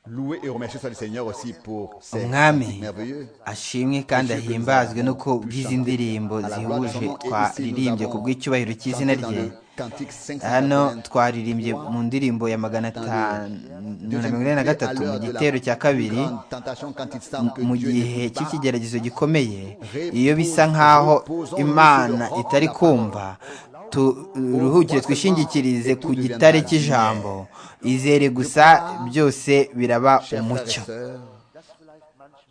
Louez et remerciez le Seigneur aussi pour ses umwami merveilleux. ashimwe kandi ahimbazwe nuko bw'izi ndirimbo zihuje twaririmbye ku bw'icyubahiro cy'izina rye Cantique 583, hano twaririmbye mu ndirimbo ya magana atanu na mirongo ine na gatatu mu gitero cya kabiri grande tentation quand il semble que mu Dieu gihe n'écoute pas. cy'ikigeragezo gikomeye iyo bisa nk'aho imana itari kumva turuhukire twishingikirize ku gitare cy'ijambo izere gusa byose biraba Chers frères et umucyo sœurs,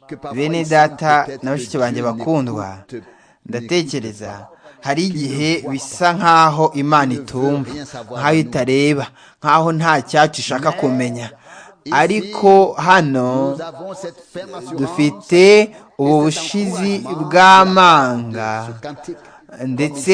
que parfois bene il semble data peut-être na que bashiki Dieu banjye n'écoute bakundwa n'écoute ndatekereza pas. hari igihe bisa nk'aho imana itumva nk'aho itareba nk'aho nta cyacu ishaka kumenya ariko hano Nous avons cette ferme assurance dufite ubu bushizi bw'amanga ce cantique ndetse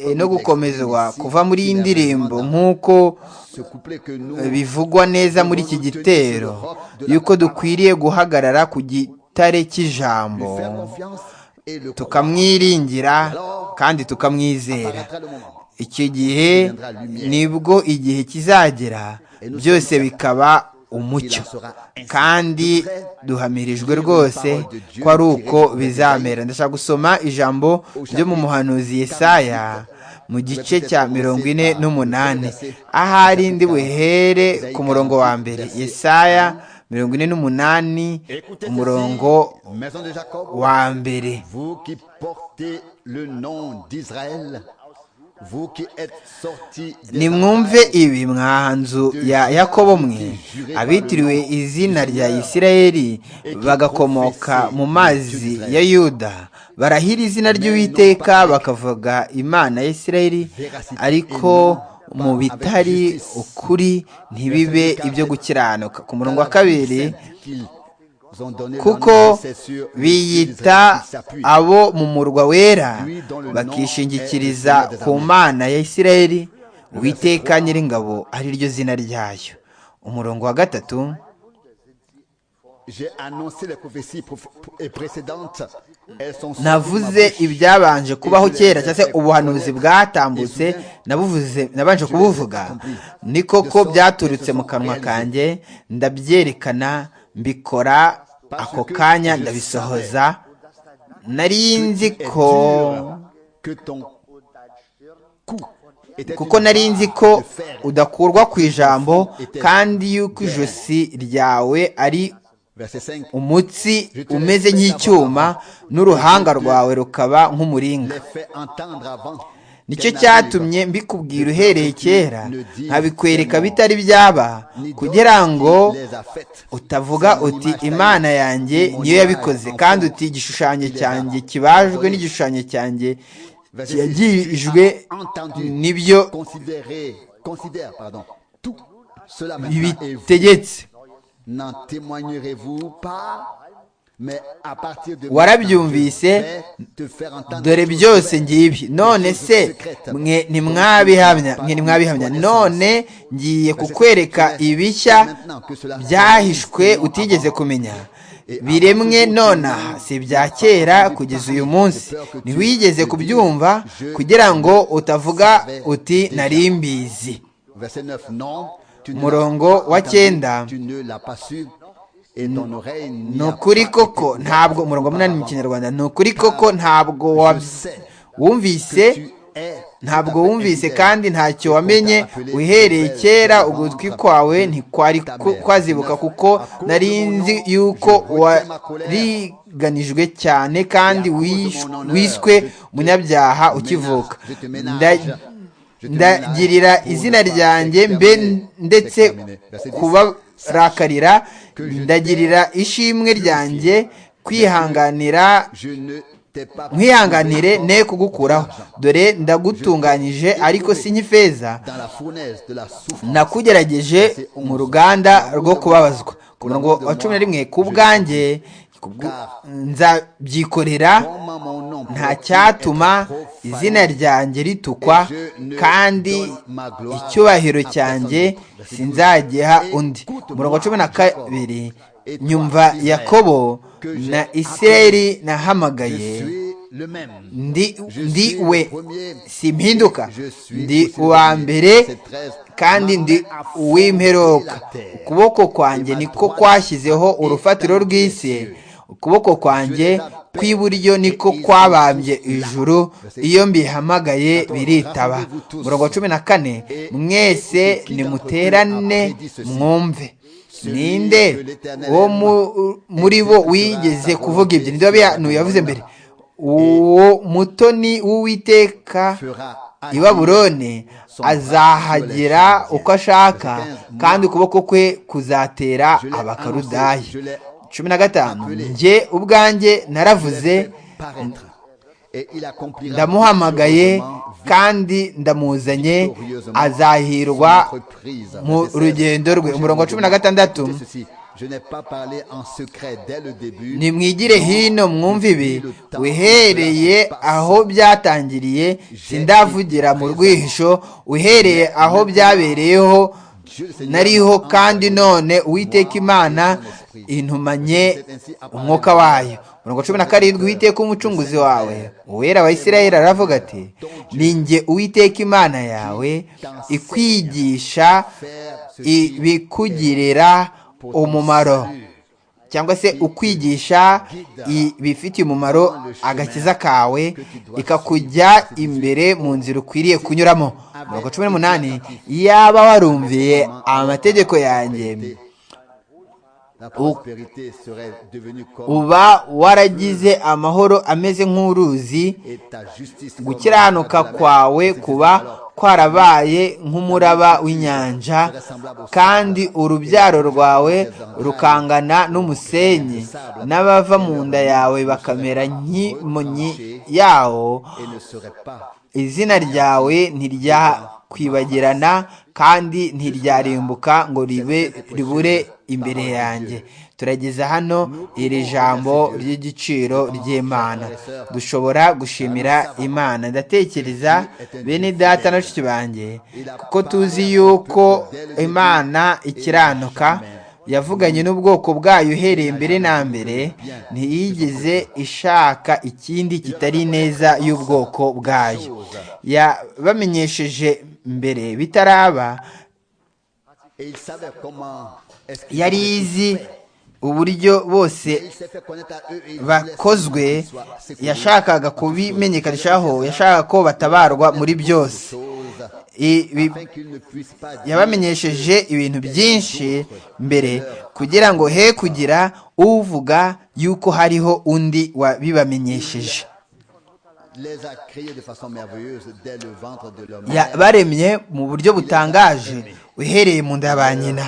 eh, no gukomezwa kuva muri iyi ndirimbo nk'uko ce couplet que nous bivugwa neza muri iki gitero yuko dukwiriye guhagarara ku gitare cy'ijambo lui faire confiance et le tukamwiringira kandi tukamwizera Apparaîtra le moment. icyo gihe nibwo igihe kizagera byose bikaba umucyo kandi duhamirijwe rwose ko ari uko bizamera ndashaka gusoma ijambo ryo mu muhanuzi Yesaya mu gice cya mirongo ine n'umunani ahari ndi buhere ku murongo wa mbere Yesaya mirongo ine n'umunani umurongo Maison de Jacob, wa mbere vous qui portez le nom d'Israël, vous qui êtes sortis des nimwumve ibi mwahanzu ya yakobo mwe abitiriwe izina rya isirayeli bagakomoka mu mazi ya yuda barahira izina ry'uwiteka bakavuga imana ya isirayeli ariko mu bitari ukuri ntibibe ibyo gukiranuka ku murongo wa kabiri qu'ils ont donné leur nom, kuko c'est sur biyita Israël qu'ils s'appuient. abo mu murwa wera bakishingikiriza ku mana ya isirayeli witeka nyiringabo ari ryo zina ryayo umurongo wa gatatu J'ai annoncé les prophéties prof- et précédentes. Elles sont sorties de ma navuze bouche. ibyabanje kubaho kera cyangwa se ubuhanuzi bwatambutse nabuvuze nabanje kubuvuga ni koko byaturutse mu kanwa kanjye ndabyerekana mbikora ako kanya ndabisohoza nari nzi ko que ton coup était kuko une nari barre nzi ko de fer udakurwa ku ijambo kandi yuko ijosi ryawe ari Verset 5. umutsi umeze nk'icyuma n'uruhanga rwawe rukaba nk'umuringa Les fait entendre avant. nicyo qu'elles cyatumye mbikubwira uhereye kera nkabikwereka bitari byaba n'arrivent. kugira ngo Ni d'autres qui les a faites. utavuga C'est mon uti image imana taillée, yanjye mon niyo image yabikoze en kandi forme. uti igishushanyo Il les a cyanjwe kibajwe envoyées. n'igishushanyo cyanjye Verset six. cyagijwe Tu as entendu, n'ibyo considéré- considère, pardon, tout cela maintenant et vous bibitegetse n'en témoignerez-vous pas mais à partir de Warabyumvise, maintenant, je vais te faire entendre dore tout byose cela. ngibi none se mwe ntimwabihamya mwe ntimwabihamya none ngiye kukwereka ibishya byahishwe utigeze kumenya biremwe nonaha si ibya kera kugeza uyu munsi ntiwigeze kubyumva kugira ngo utavuga uti nari mbizi Verset 9, non, tu ne Murongo l'as pas wa entendu, cyenda. tu ne l'as pas su, et ton oreille n'y ni a ukuri pas koko été ntabwo umurongo wa ouverte munani mu auparavant. kinyarwanda ni ukuri koko ntabwo Je sais wab- que wumvise tu es ntabwo tout à fait wumvise infidèle. kandi ntacyo wamenye uhereye kera ugutwi kwawe ntikwari ku- kwazibuka kuko nari nzi yuko wariganijwe cyane kandi wish- wiswe umunyabyaha ukivuka Nda- ndagirira izina ryanjye mbe ndetse kubarakarira ndagirira ishimwe ryanjye kwihanganira Je ne t'ai pas nkwihanganire trouvé ne encore kugukuraho d'argent. dore ndagutunganyije ariko si nk'ifeza Dans la fournaise de la souffrance, nakugerageje mu ruganda rwo kubabazwa ku murongo wa cumi na rimwe ku bwanjye kubw- nzabyikorera comment mon nom nta peut-il cyatuma être profané? izina ryanjye ritukwa kandi icyubahiro cyanjye sinzagiha undi umurongo wa cumi na kabiri nyumva yakobo na isirayeli nahamagaye Je suis ndi we simpinduka ndi uwa mbere kandi ndi uw'imperuka ukuboko kwanjye niko kwashyizeho urufatiro rw'isi ukuboko kwanjye kw'iburyo niko kwabambye ijuru iyo mbihamagaye biritaba murongo cumi na kane mwese nimuterane mwumve ninde uwo muri bo wigeze kuvuga ibyo ninde wabihanuye yavuze mbere uwo mutoni w'uwiteka i babuloni azahagira uko ashaka kandi ukuboko kwe kuzatera abakarudayi cumi na gatanu njye ubwanjye naravuze ndamuhamagaye kandi ndamuzanye azahirwa mu rugendo rwe umurongo wa cumi na gatandatu nimwigire hino mwumve ibi uhereye aho byatangiriye sindavugira mu rwihisho uhereye aho byabereyeho nariho kandi none uwiteka imana intumanye umwuka wayo mirongo cumi na karindwi uwiteka umucunguzi wawe uwera wa Isirayeli aravuga ati ninjye uwiteka imana yawe ikwigisha ibikugirira umumaro cyangwa se ukwigisha ibifitiye umumaro agakiza kawe ikakujya imbere mu nzira ukwiriye kunyuramo mirongo cumi n'umunani yaba warumviye amategeko yanjye uba waragize amahoro ameze nk'uruzi gukiranuka kwawe kuba kwarabaye nk'umuraba w'inyanja kandi urubyaro rwawe rukangana n'umusenyi n'abava mu nda yawe bakamera nk'imonyi yawo izina ryawe ntiryakwibagirana kandi ntiryarimbuka ngo ribe ribure imbere yanjye turageza hano iri jambo ry'igiciro ry'imana dushobora gushimira imana ndatekereza bene data na bashiki banjye kuko tuzi yuko imana ikiranuka yavuganye n'ubwoko bwayo uhereye mbere na mbere ntiyigeze ishaka ikindi kitari neza y'ubwoko bwayo yabamenyesheje mbere bitaraba yari izi uburyo bose bakozwe yashakaga kubimenyekanishaho yashakaga ko batabarwa muri byose yabamenyesheje ibintu byinshi mbere kugira ngo he kugira uvuga yuko hariho undi wabibamenyesheje baremye mu buryo butangaje uhereye mu nda ya ba nyina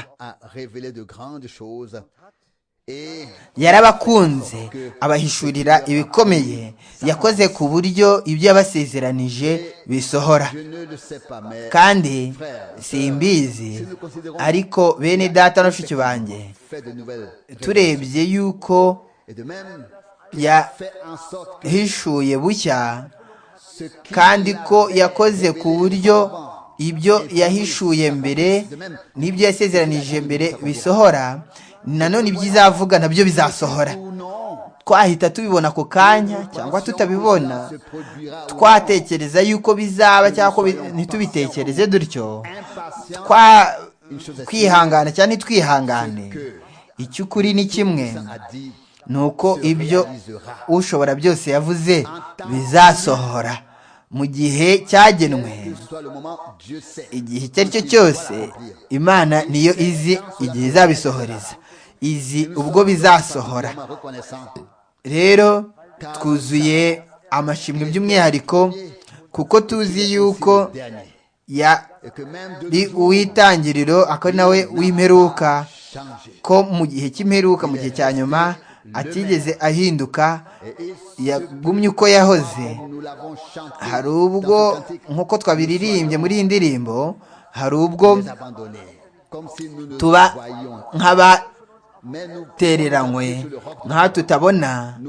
yarabakunze abahishurira ibikomeye yakoze ku buryo ibyo yabasezeranije bisohora kandi simbizi ariko bene data na bashiki banjye turebye yuko yahishuye bushya kandi ko yakoze ku buryo ibyo yahishuye mbere n'ibyo yasezeranije mbere bisohora nanone ibyizavuga nabyo bizasohora twahita tubibona ako kanya cyangwa tutabibona twatekereza yuko bizaba cyangwa ntitubitekereze dutyo twihangana cyangwa ntitwihangane icy'ukuri ni kimwe ni uko ibyo ushobora byose yavuze bizasohora mu gihe cyagenwe igihe icyo ari cyo cyose imana niyo izi igihe izabisohoreza izi ubwo bizasohora rero twuzuye amashimwe by'umwihariko kuko tuzi yuko yari uw'itangiriro akaba nawe w'imperuka ko mu gihe cy'imperuka mu gihe cya nyuma atigeze ahinduka yagumye uko yahoze hari ubwo nk'uko twabiririmbye muri iyi ndirimbo hari ubwo tuba nk'aba tereranywe nka tutabona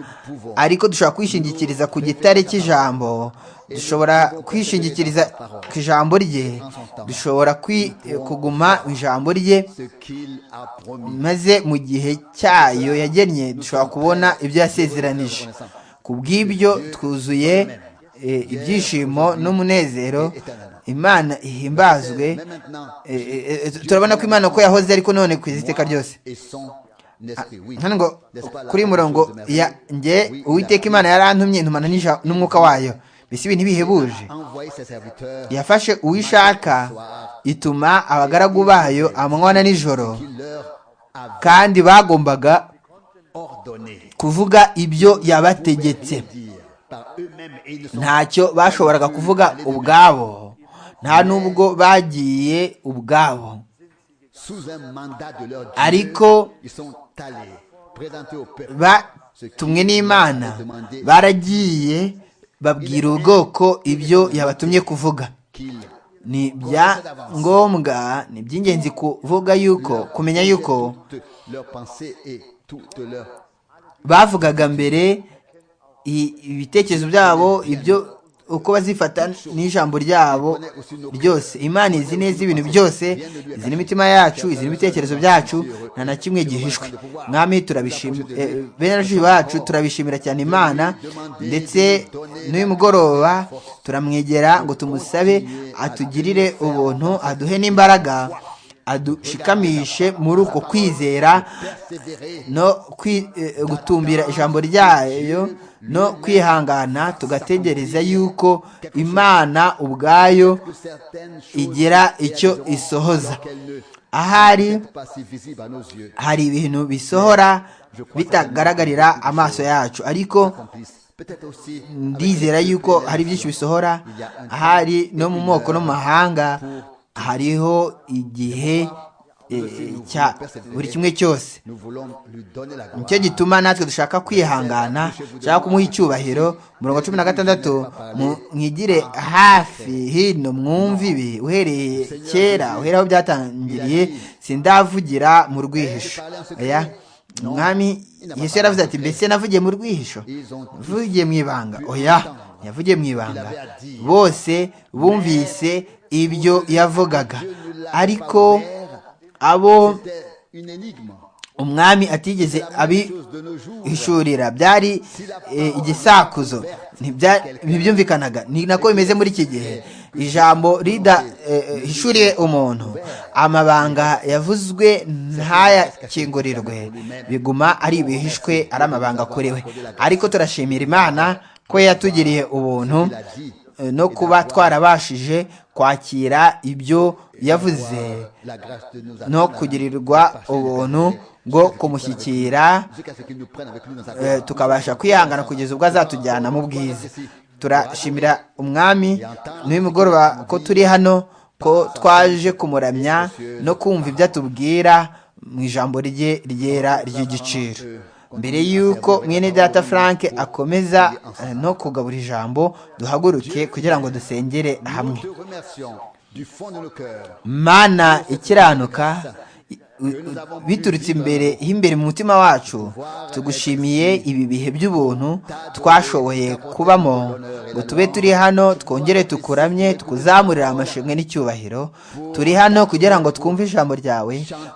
ariko dushobora kwishingikiriza ku gitare cy'ijambo dushobora kwishingikiriza ku ijambo rye dushobora kuguma ijambo rye maze mu gihe cyayo yagennye dushobora kubona ibyo yasezeranije ku bw'ibyo twuzuye ibyishimo n'umunezero imana ihimbazwe turabona ko imana uko yahoze ariko none ku iziteka ryose ngo kuri murongo ya nge uwiteka imana yarantumye ntumana n'umwuka wayo mbese ibi ntibihebuje yafashe uwo ishaka ituma abagaragu bayo amanywa na nijoro kandi bagombaga kuvuga ibyo yabategetse ntacyo bashoboraga kuvuga ubwabo nta n'ubwo bagiye ubwabo ariko batumwe n'imana baragiye babwira ubwoko ibyo yabatumye kuvuga ni bya ngombwa ni iby'ingenzi kuvuga yuko kumenya yuko bavugaga mbere ibitekerezo byabo ibyo uko bazifata n'ijambo ryabo ryose imana izi neza ibintu byose izi n'imitima yacu izi n'ibitekerezo byacu nta na kimwe gihishwe mwami turabishimira benshi bacu turabishimira cyane imana ndetse n'uyu mugoroba turamwegera ngo tumusabe atugirire ubuntu aduhe n'imbaraga adushikamishe muri uko kwizera no gutumbira ijambo ryayo no kwihangana tugategereza yuko imana ubwayo igira icyo isohoza ahari hari ibintu bisohora bitagaragarira amaso yacu ariko ndizera yuko hari byinshi bisohora ahari no mu moko no mu mahanga hariho igihe cya buri kimwe cyose nicyo gituma natwe dushaka kwihangana dushaka kumuha icyubahiro mirongo cumi na gatandatu mwigire hafi hino mwumve ibi uhereye kera uhereye aho byatangiriye sindavugira mu rwihisho mwami yesu yaravuze ati mbese navugiye mu rwihisho navugiye mu ibanga oya yavugiye mu ibanga bose bumvise ibyo yavugaga ariko abo umwami atigeze abihishurira byari igisakuzo ntibyumvikanaga ni nako bimeze muri iki gihe ijambo ridahishuriye umuntu amabanga yavuzwe ntayakingurirwe biguma ari ibihishwe ari amabanga akorewe ariko turashimira imana ko yatugiriye ubuntu no kuba twarabashije kwakira ibyo yavuze no kugirirwa ubuntu bwo kumushyikira tukabasha kwihangana kugeza ubwo azatujyana mu bwiza turashimira umwami n'umugoroba ko turi hano ko twaje kumuramya no kumva ibyo atubwira mu ijambo rye ryera ry'igiciro mbere y'uko mwene data frank akomeza no kugabura ijambo duhaguruke kugira ngo dusengere hamwe mana ikiranuka biturutse imbere y'imbere mu mutima wacu tugushimiye ibi bihe by'ubuntu twashoboye kubamo ngo tube turi hano twongere tukuramye tukuzamurira amashimwe n'icyubahiro turi hano kugira ngo twumve ijambo ryawe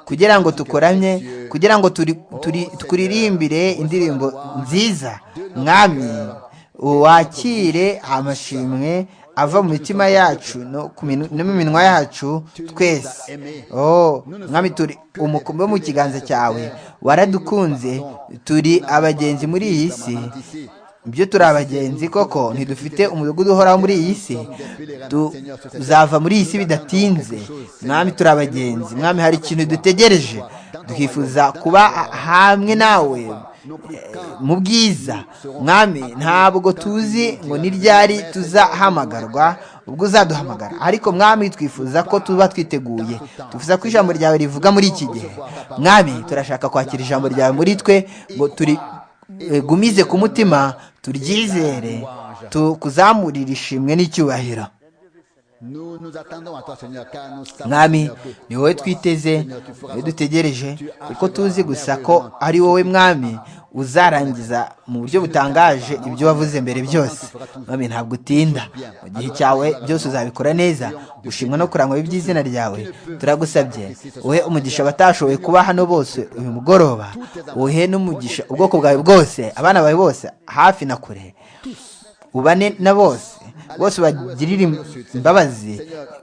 kugira ngo tukuramye kugira ngo turirimbire indirimbo nziza mwami wakire amashimwe ava mu mitima yacu no mu minwa yacu twese mwami turi umukumbi wo mu kiganza cyawe waradukunze turi abagenzi muri iyi si ibyo turi abagenzi koko ntidufite umudugudu uhoraho muri iyi si tuzava muri iyi si bidatinze mwami turi abagenzi mwami hari ikintu dutegereje twifuza kuba hamwe nawe mu bwiza mwami ntabwo tuzi ngo ni ryari tuzahamagarwa ubwo uzaduhamagara ariko mwami twifuza ko tuba twiteguye twifuza ko ijambo ryawe rivuga muri iki gihe mwami turashaka kwakira ijambo ryawe muri twe ngo turigumize ku mutima turyizere tukuzamurire ishimwe n'icyubahiro mwami ni wowe twiteze niwe dutegereje kuko tuzi gusa ko ari wowe mwami uzarangiza mu buryo butangaje ibyo wavuze mbere byose mwami ntabwo utinda mu gihe cyawe byose uzabikora neza gushimwa no kurangwa iby'izina ryawe turagusabye wowe umugisha abatashoboye kuba hano bose uyu mugoroba wowe n'umugisha ubwoko bwawe bwose abana bawe bose hafi na kure ubane na bose bose ubagirire imbabazi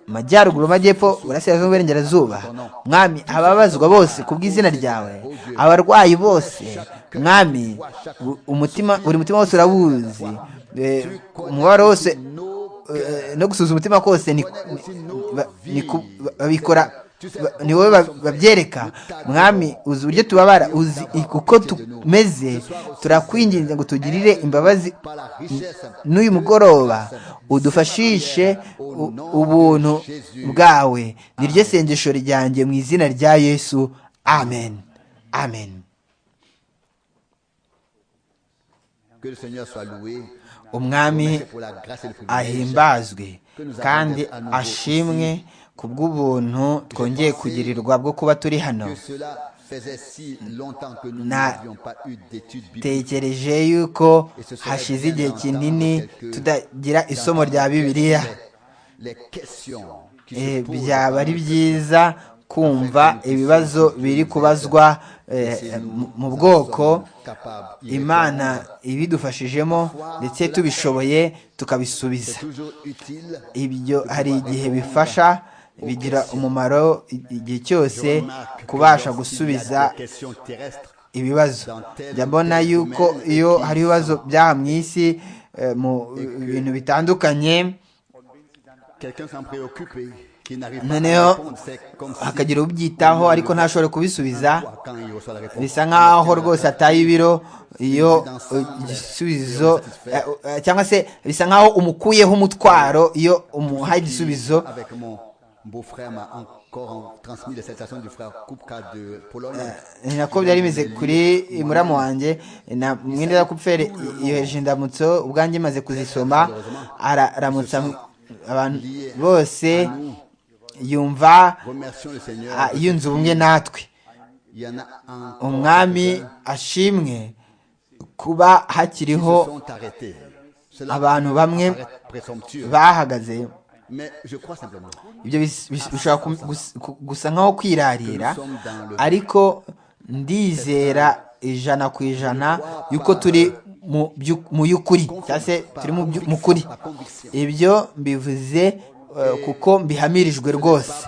amajyaruguru amajyepfo burasirazuba uburengerazuba mwami ababazwa bose ku bw'izina ryawe abarwayi bose mwami umutima buri mutima wose urawuzi umubabaro wose no gusuza umutima kose babikora ni wowe babyereka mwami uzi uburyo tubabara uzi uko tumeze turakwinginze ngo tugirire imbabazi n'uyu mugoroba udufashishe ubuntu bwawe niryo sengesho ryanjye mu izina rya yesu amen amen umwami ahimbazwe kandi ashimwe ku bw'ubuntu twongeye kugirirwa bwo kuba turi hano natekereje yuko hashize igihe kinini tudagira isomo rya bibiliya byaba ari byiza kumva ibibazo biri kubazwa mu bwoko imana ibidufashijemo ndetse tubishoboye tukabisubiza ibyo hari igihe bifasha bigira umumaro igihe cyose kubasha gusubiza ibibazo njya mbona yuko iyo hari ibibazo byaha mu isi mu bintu bitandukanye noneho hakagira ubyitaho ariko ntashobore kubisubiza bisa nk'aho rwose ataye ibiro iyo igisubizo cyangwa se bisa nk'aho umukuyeho umutwaro iyo umuhaye igisubizo ni nako byari bimeze kuri muramu wanjye na mwenda ya kupfere yoheje indamutso ubwanjye imaze kuzisoma araramutsa abantu bose yumva yunze ubumwe natwe umwami ashimwe kuba hakiriho abantu bamwe bahagaze ibyo bishobora gusa nkaho kwirarira ariko ndizera ijana ku ijana yuko turi mu y'ukuri cyangwa se turi mu kuri ibyo mbivuze kuko mbihamirijwe rwose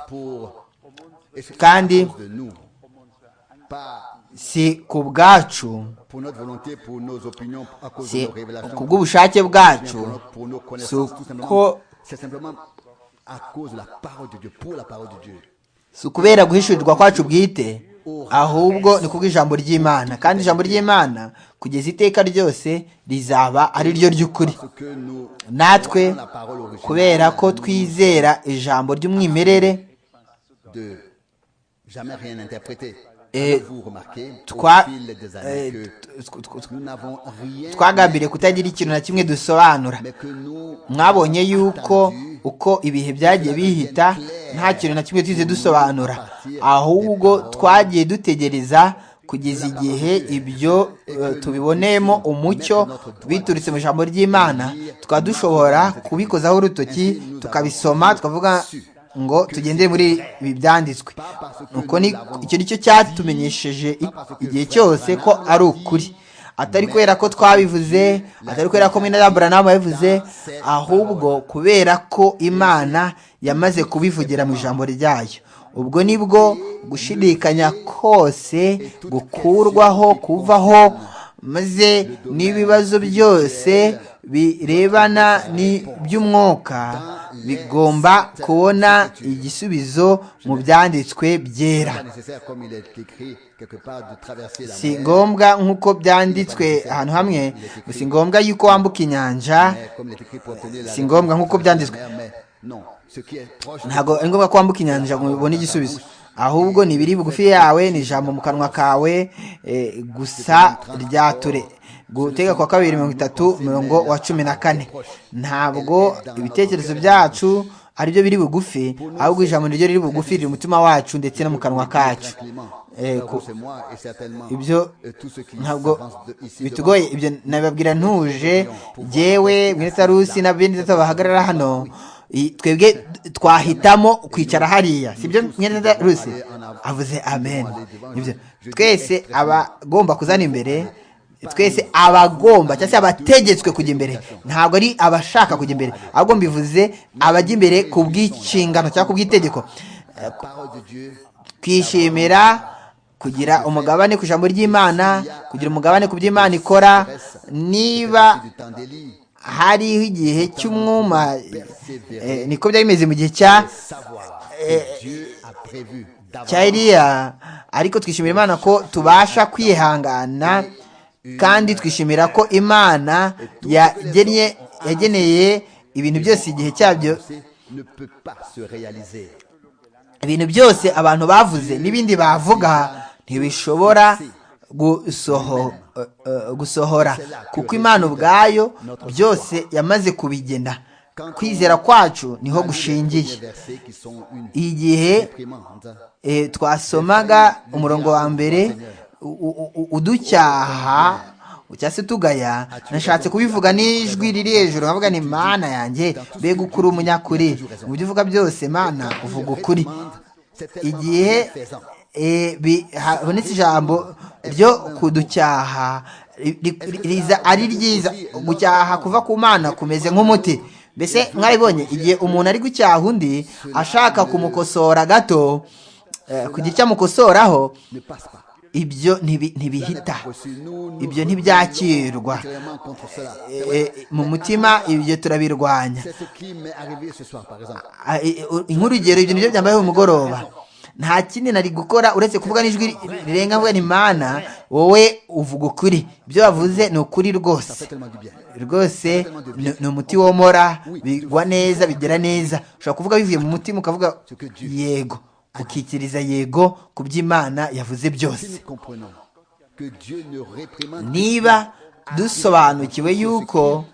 kandi si ku bwacu si ku bw'ubushake bwacu si uko si ukubera guhishurirwa kwacu bwite ahubwo ni kubw'ijambo ry'imana kandi ijambo ry'imana kugeza iteka ryose rizaba ari ryo ry'ukuri natwe kubera ko twizera ijambo ry'umwimerere twagambiriye kutagira ikintu na kimwe dusobanura mwabonye yuko uko ibihe byagiye bihita nta kintu na kimwe tuze dusobanura ahubwo twagiye dutegereza kugeza igihe ibyo tubiboneyemo umucyo biturutse mu ijambo ry'imana tukaba dushobora kubikozaho urutoki tukabisoma tukavuga ngo tugendere muri ibi byanditswe icyo ni cyo cyatumenyesheje igihe cyose ko ari ukuri atari kubera ko twabivuze atari kubera ko mwene buranamu yabivuze ahubwo kubera ko imana yamaze kubivugira mu ijambo ryayo ubwo nibwo gushidikanya kose gukurwaho kuvaho maze n'ibibazo byose birebana n'iby'umwuka bigomba kubona igisubizo mu byanditswe byera si ngombwa nk'uko byanditswe ahantu hamwe si ngombwa yuko wambuka inyanja si ngombwa nk'uko byanditswe ntabwo ari ngombwa ko wambuka inyanja ngo ubone igisubizo ahubwo ni ibiri bugufi yawe ni ijambo mu kanwa kawe gusa ryature gutega kwa kabiri mirongo itatu mirongo wa cumi na kane ntabwo ibitekerezo byacu aribyo biri bugufi ahubwo ijambo niryo riri bugufi riri umutima wacu ndetse no mu kanwa kacu ibyo ntabwo bitugoye ibyo nababwira ntuje yewe mwese arusi n'abindi bahagarara hano twebwe twahitamo kwicara hariya sibyo mwene rusi avuze amen twese abagomba kuzana imbere twese abagomba cyangwa se abategetswe kujya imbere ntabwo ari abashaka kujya imbere ahubwo mbivuze abajya imbere ku bw'inshingano cyangwa ku bw'itegeko twishimira kugira umugabane ku ijambo ry'imana kugira umugabane ku by'imana ikora niba hariho igihe cy'umwuma niko byari bimeze mu gihe cya cya iriya ariko twishimira imana ko tubasha kwihangana kandi twishimira ko imana yageneye ibintu byose igihe cyabyo ibintu byose abantu bavuze n'ibindi bavuga ntibishobora gusohora kuko imana ubwayo byose yamaze kubigena kwizera kwacu niho gushingiye igihe twasomaga umurongo wa mbere uducyaha cyangwa se tugaya nashatse kubivuga n'ijwi riri hejuru nkavuga ni mana yanjye mbega ukuri umunyakuri mu byo uvuga byose mana uvuga ukuri igihe habonetse ijambo ryo kuducyaha riza ari ryiza gucyaha kuva ku mana kumeze nk'umuti mbese mwaribonye igihe umuntu ari gucyaha undi ashaka kumukosora gato kugira icyo amukosoraho ibyo ntibihita ibyo ntibyakirwa mu mutima ibyo turabirwanya nk'urugero ibyo nibyo byambaye umugoroba nta kindi nari gukora uretse kuvuga n'ijwi rirenga mvuga ni mana wowe uvuga ukuri ibyo wavuze ni ukuri rwose rwose ni umuti womora bigwa neza bigera neza ushobora kuvuga bivuye mu mutima ukavuga yego ukikiriza yego ku by'imana yavuze byose niba dusobanukiwe yuko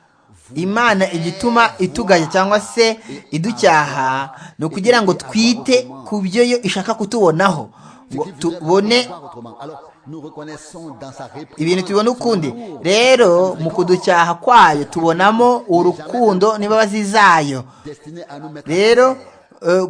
imana igituma itugaya cyangwa se iducyaha ni ukugira ngo twite ku byo yo ishaka kutubonaho ngo tubone ibintu tubona ukundi rero mu kuducyaha kwayo tubonamo urukundo n'imbabazi zayo rero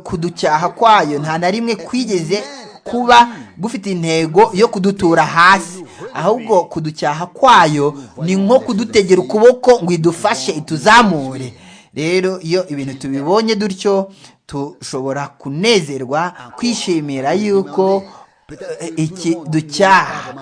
kuducyaha kwayo nta na rimwe kwigeze kuba gufite intego yo kudutura hasi ahubwo kuducyaha kwayo ni nko kudutegera ukuboko ngo idufashe ituzamure rero iyo ibintu tubibonye dutyo dushobora kunezerwa kwishimira yuko iki ducyaha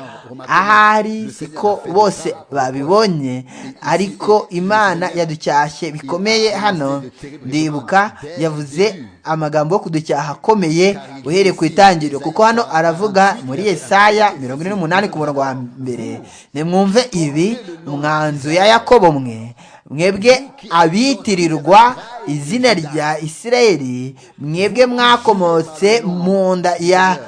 ahari siko bose babibonye ariko imana yaducyashye bikomeye hano ndibuka yavuze amagambo yo kuducyaha akomeye uhereye ku itangiriro kuko hano aravuga muri Yesaya mirongo ine n'umunani ku murongo wa mbere nimwumve ibi mwanzu ya yakobo mwe mwebwe abitirirwa izina rya isirayeli mwebwe mwakomotse mu nda ya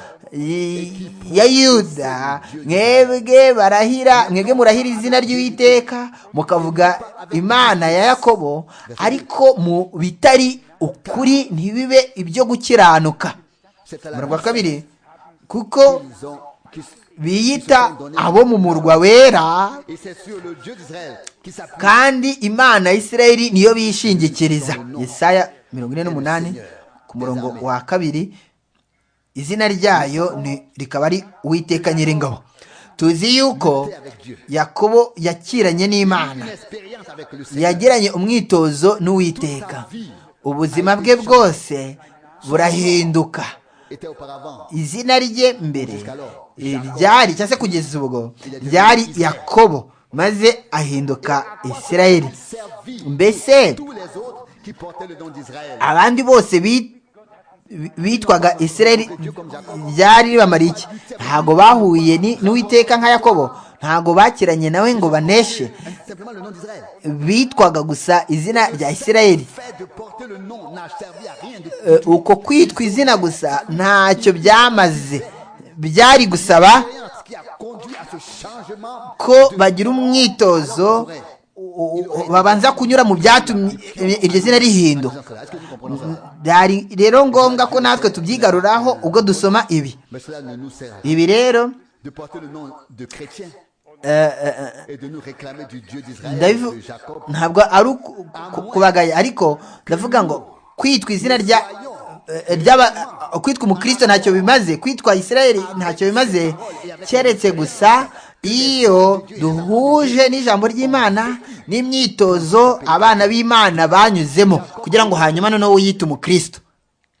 ya yuda mwebwe barahira mwebwe murahira izina ry'uwiteka mukavuga imana ya yakobo ariko mu bitari ukuri ntibibe ibyo gukiranuka murwa kabiri kuko biyita abo mu murwa wera kandi imana ya isirayeli niyo bishingikiriza Yesaya mirongo ine n'umunani ku murongo wa kabiri izina ryayo rikaba ari uwiteka nyiringabo tuzi yuko yakobo yakiranye n'imana yagiranye umwitozo n'uwiteka ubuzima bwe bwose burahinduka izina rye mbere ryari cyangwa se kugeza ubwo ryari yakobo maze ahinduka isirayeli mbese abandi bose bita bitwaga isirayeli ryari ribamariye iki ntabwo bahuye n'uwiteka nka yakobo ntabwo bakiranye nawe ngo baneshe bitwaga gusa izina rya isirayeli uko kwitwa izina gusa ntacyo byamaze byari gusaba ko bagira umwitozo babanza kunyura mu byatumye iryo zina rihinduka byari rero ngombwa ko natwe tubyigaruraho ubwo dusoma ibi mais cela ne nous sert à rien ibi rero de porter le nom de chrétien eh, eh, eh, et de nous réclamer du Dieu d'Israël, ndabivu de Jacob. ntabwo ari uku- ku- kubagaya ariko ndavuga ngo kwitwa izina rya eh, ry'aba eh, kwitwa umukristo ntacyo bimaze kwitwa isirayeli ntacyo bimaze keretse gusa iyo duhuje n'ijambo ry'imana n'imyitozo abana b'imana banyuzemo kugira ngo hanyuma noneho yite umukristo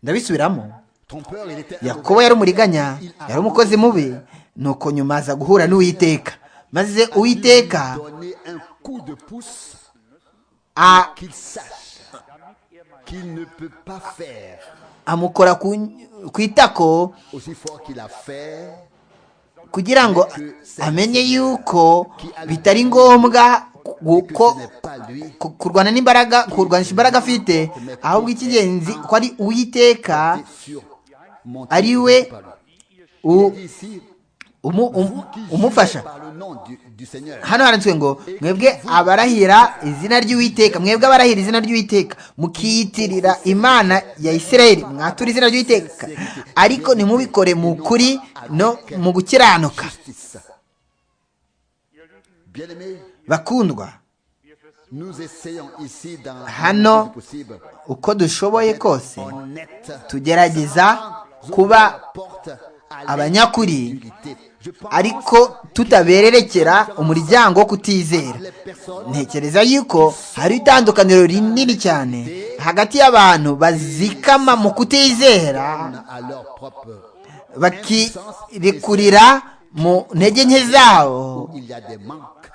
ndabisubiramo Trompeur, il était un yakobo yari umuriganya yari umukozi mubi nuko nyuma aza guhura n'uwiteka maze uwiteka donner un coup de pouce a qu'il sache qu'il ne peut pas faire amukora ku ku itako aussi fort qu'il a fait kugira ngo amenye yuko bitari ngombwa et que kuko ce n'est pas lui. ku- kurwana n'imbaraga kurwanisha imbaraga afite ahubwo icy'ingenzi ko ari uwiteka Et sur mon Ari téléphone, we- par lui. Il u- dit ici, umu- um- vous qui jurez umufasha par le nom du, du Seigneur, hano handitswe ngo mwebwe abarahira izina ry'uwiteka mwebwe abarahira izina ry'uwiteka mukiyitirira imana ya isirayeli mwatura izina ry'uwiteka ariko ntimubikore mu kuri no mu gukiranuka justice. Bien-aimés, bakundwa nous essayons ici dans Hano, le possible uko dushoboye kose honnête tugerageza kuba abanyakuri ariko tutabererekera umuryango wo kutizera ntekereza yuko hari itandukaniro rinini cyane hagati y'abantu bazikama mu kutizera à leur propre bakirekurira mu ntege nke zabo il y a des manques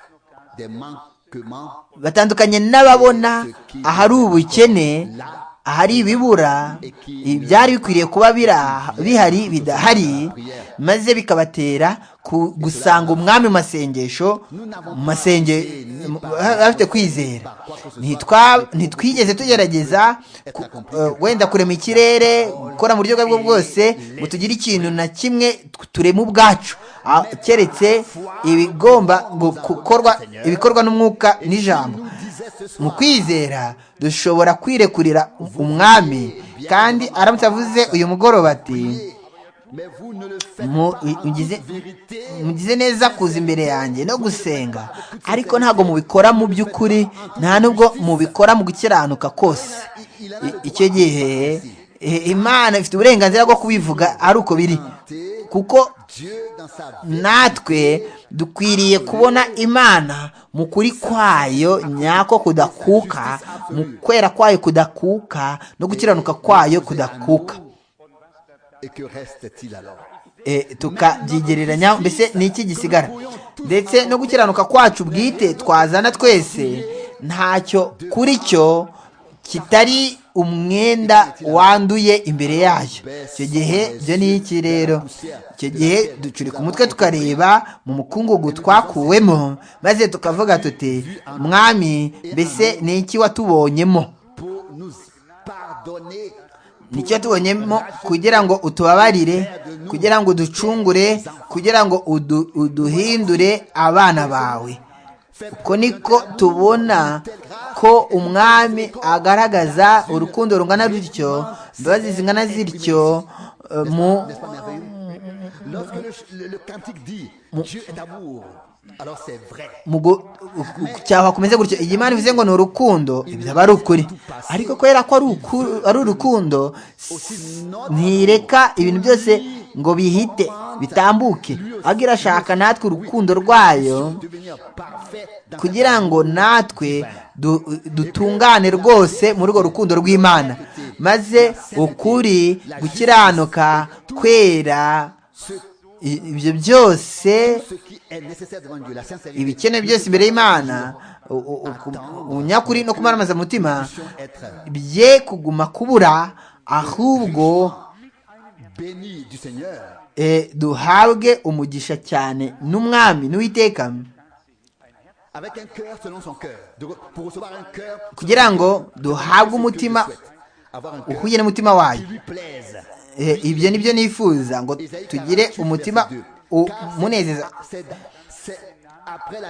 des manquements batandukanye n'ababona ahari ubukene ahari ibibura ibyari bikwiriye kuba bira- bihari bidahari maze bikabatera ku- gusanga umwami mu masengesho mu masenge mu- bafite kwizera Ntitwa- ntitwigeze tugerageza ku- eh, wenda kurema ikirere gukora mu buryo ubwo ari bwo bwose ngo tugire ikintu na kimwe turema ubwacu Ah, keretse ibigomba gu- gukorwa ibikorwa n'umwuka n'ijambo mu kwizera dushobora kwirekurira umwami kandi aramutse avuze uyu mugoroba ati mais vous ne le faites mu- pas en mugize toute vérité mugize neza kuza imbere yanjye no gusenga ariko ntabwo mubikora mu by'ukuri nta nubwo mubikora mu gukiranuka kose I- icyo gihe eh, imana ifite uburenganzira bwo kubivuga ari uko biri kuko Dieu dans sa vie natwe dukwiriye kubona imana mu kuri kwayo nyako kudakuka mu kwera kwayo kudakuka no gukiranuka kwayo kudakuka et que reste-t-il alors Eh, tukabyigereranya mbese ni iki gisigara ndetse no gukiranuka kwacu bwite twazana twese ntacyo kuri cyo kitari umwenda wanduye imbere yayo icyo gihe byo ni iki rero icyo gihe ducurika umutwe tukareba mu mukungugu twakuwemo maze tukavuga tuti mwami mbese ni iki watubonyemo pour nous pardonner nicyo tubonyemo kugira ngo utubabarire kugira ngo uducungure kugira ngo udu- uduhindure abana bawe uko niko tubona ko umwami agaragaza urukundo rungana rutyo imbabazi zingana zityo eh, mu N'est-ce pas merveilleux Lorsque le, ch- le- le cantique dit Dieu est amour, alors c'est vrai. mu gu- u- u- cyahwa kumeze gutyo iyi mana ivuze ngo ni urukundo ibyo aba ari ukuri ariko kubera ko ari uku- ari urukundo s- ntireka ibintu byose ngo bihite bitambuke ahubwo irashaka natwe urukundo rwayo Devenir parfait dans kugira ngo natwe du- dutungane rwose muri urwo rukundo rw'imana maze ukuri gukiranuka kwera i- ibyo byose ce qui est nécessaire devant Dieu, la sincérité. ibikenewe byose imbere y'imana u- u- uku- ubunyakuri no kumaramaza umutima Être bye kuguma kubura ahubwo béni du Seigneur. eh, duhabwe umugisha cyane n'umwami n'uwiteka Avec un cœur selon son cœur. De re- pour recevoir un cœur. kugira ngo selon ce duhabwe que Dieu umutima souhaite. Avoir un cœur uhuye n'umutima qui wayo lui plaise. Eh, ibyo nibyo nifuza ngo tugire umutima umunezeza C'est- c'est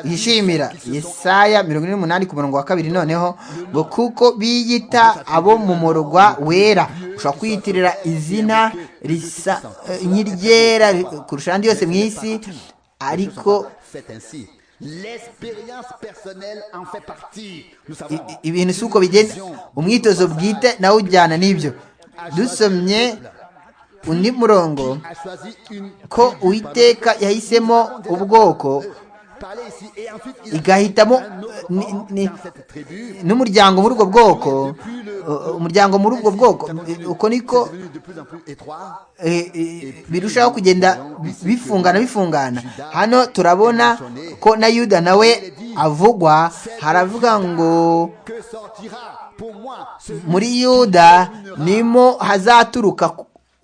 yishimira yesaya mirongo ine n'umunani ku murongo wa kabiri noneho ngo kuko biyita abo mu murwa wera ushobora kwiyitirira izina risa nk'iryera kurusha andi yose mu isi ariko ibintu si uko bigenda umwitozo bwite nawe ujyana n'ibyo dusomye undi murongo ko uwiteka yahisemo ubwoko igahitamo n'umuryango muri ubwo bwoko umuryango muri ubwo bwoko uko niko birushaho kugenda bifungana bifungana hano turabona ko na yuda nawe avugwa haravuga ngo muri yuda nimo hazaturuka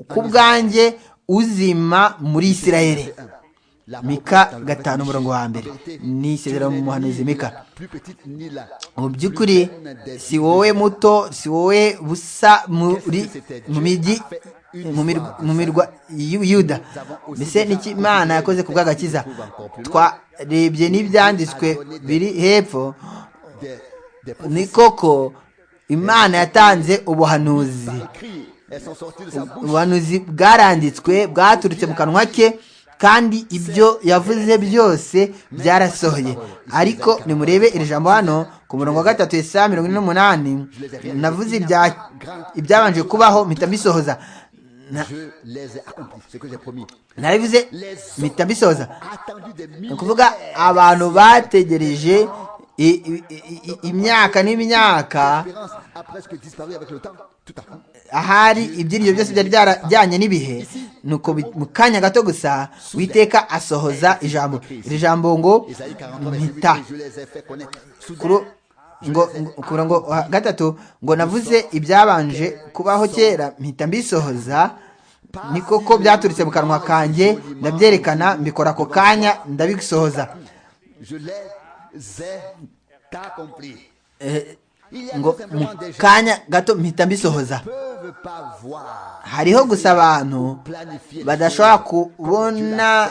ku bwanjye uzima muri isirayeli mika gatanu umurongo wa mbere ni isezerano mu muhanuzi mika mu by'ukuri si wowe muto si wowe busa muri mu mijyi mu mirwa yuda mbese n'ikimana yakoze ku bw'agakiza twarebye n'ibyanditswe biri hepfo ni koko imana yatanze ubuhanuzi ubuhanuzi bwaranditswe bwaturutse mu kanwa ke kandi ibyo yavuze byose byarasohoye ariko nimurebe iri jambo hano ku murongo wa gatatu saa mirongo ine n'umunani navuze ibyabanje kubaho mpita mbisohoza narabivuze mpita mbisohoza ni ukuvuga abantu bategereje imyaka n'imyaka ahari ibyiringiro byose byari byarajyanye n'ibihe nuko mu kanya gato gusa witeka asohoza ijambo iri jambo ngo mpita ku murongo wa gatatu ngo navuze ibyabanje kubaho kera mpita mbisohoza ni koko byaturutse mu kanwa kanjye ndabyerekana mbikora ako kanya ndabisohoza ngo mu kanya gato mpita mbisohoza hariho gusa abantu badashobora kubona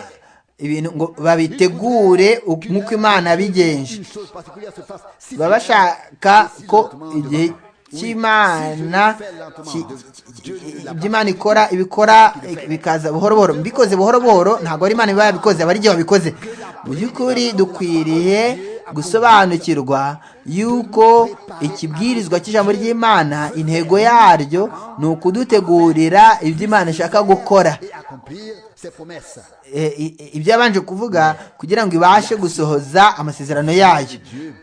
ibintu ngo babitegure nk'uko imana yabigenje baba bashaka ko igihe cy'imana ibyo imana ikora ibikora bikaza buhoro buhoro mbikoze buhoro buhoro ntabwo ari imana iba yabikoze aba ari igihe wabikoze mu by'ukuri dukwiriye gusobanukirwa yuko ikibwirizwa cy'ijambo ry'imana intego yaryo ni ukudutegurira ibyo imana ishaka gukora ibyo yabanje kuvuga kugira ngo ibashe gusohoza amasezerano yayo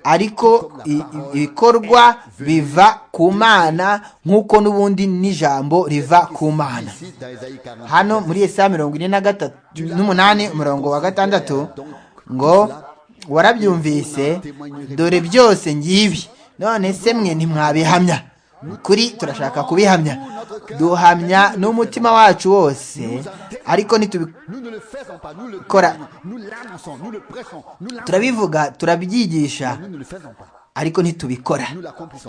ariko ibikorwa biva ku mana nk'uko n'ubundi n'ijambo riva ku mana hano muri esa mirongo ine na gatatu n'umunani umurongo wa gatandatu ngo warabyumvise dore byose ngibi none se mwe ntimwabihamya kuri turashaka kubihamya duhamya n'umutima wacu wose ariko ntitubikora turabivuga turabyigisha ariko ntitubikora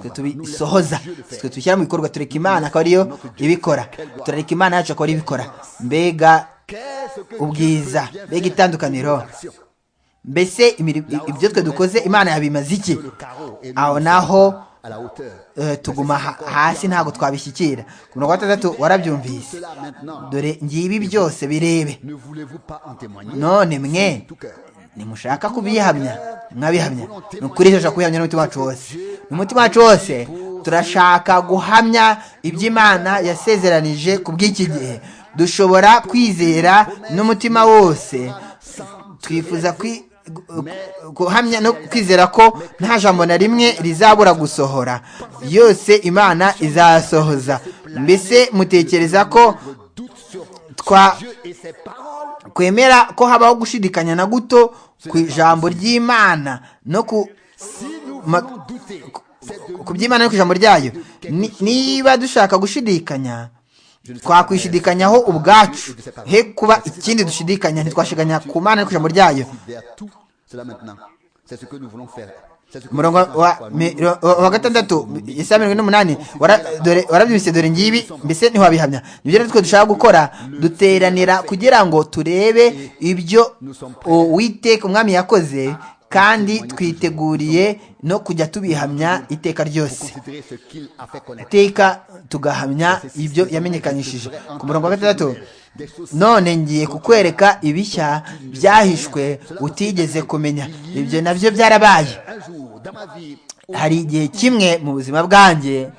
twe tubisohoza twe tubishyira mu bikorwa tureka imana akaba ariyo ibikora turareka imana yacu akaba ariyo ibikora mbega ubwiza mbega itandukaniro mbese ibyo twe dukoze imana yabimaze iki aho naho tuguma hasi ntabwo twabishyikira ku mirongo itandatu warabyumvise dore ngibi byose birebe none mwe nimushaka kubihamya mwabihamya ni ukuri turashaka kubihamya n'umutima wacu wose n'umutima wacu wose turashaka guhamya iby'imana yasezeranije ku bw'iki gihe dushobora kwizera n'umutima wose twifuza guhamya no kwizera ko nta jambo na rimwe rizabura gusohora yose imana izasohoza mbese mutekereza ko twemera ko habaho gushidikanya na guto ku ijambo ry'imana no ku by'imana no ku ijambo ryayo niba dushaka gushidikanya twakwishidikanyaho ubwacu he kuba ikindi dushidikanya ntitwashiganya ku mana no ku ijambo ryayo umurongo wa gatandatu isaha mirongo ine n'umunani warabyumvise dore ngibi mbese ntiwabihamya nibyo rero twe dushaka gukora duteranira kugira ngo turebe ibyo uwiteka umwami yakoze kandi twiteguriye no kujya tubihamya iteka ryose iteka tugahamya ibyo yamenyekanishije ku murongo wa gatandatu none ngiye kukwereka ibishya byahishwe utigeze kumenya ibyo nabyo byarabaye hari igihe kimwe mu buzima bwanjye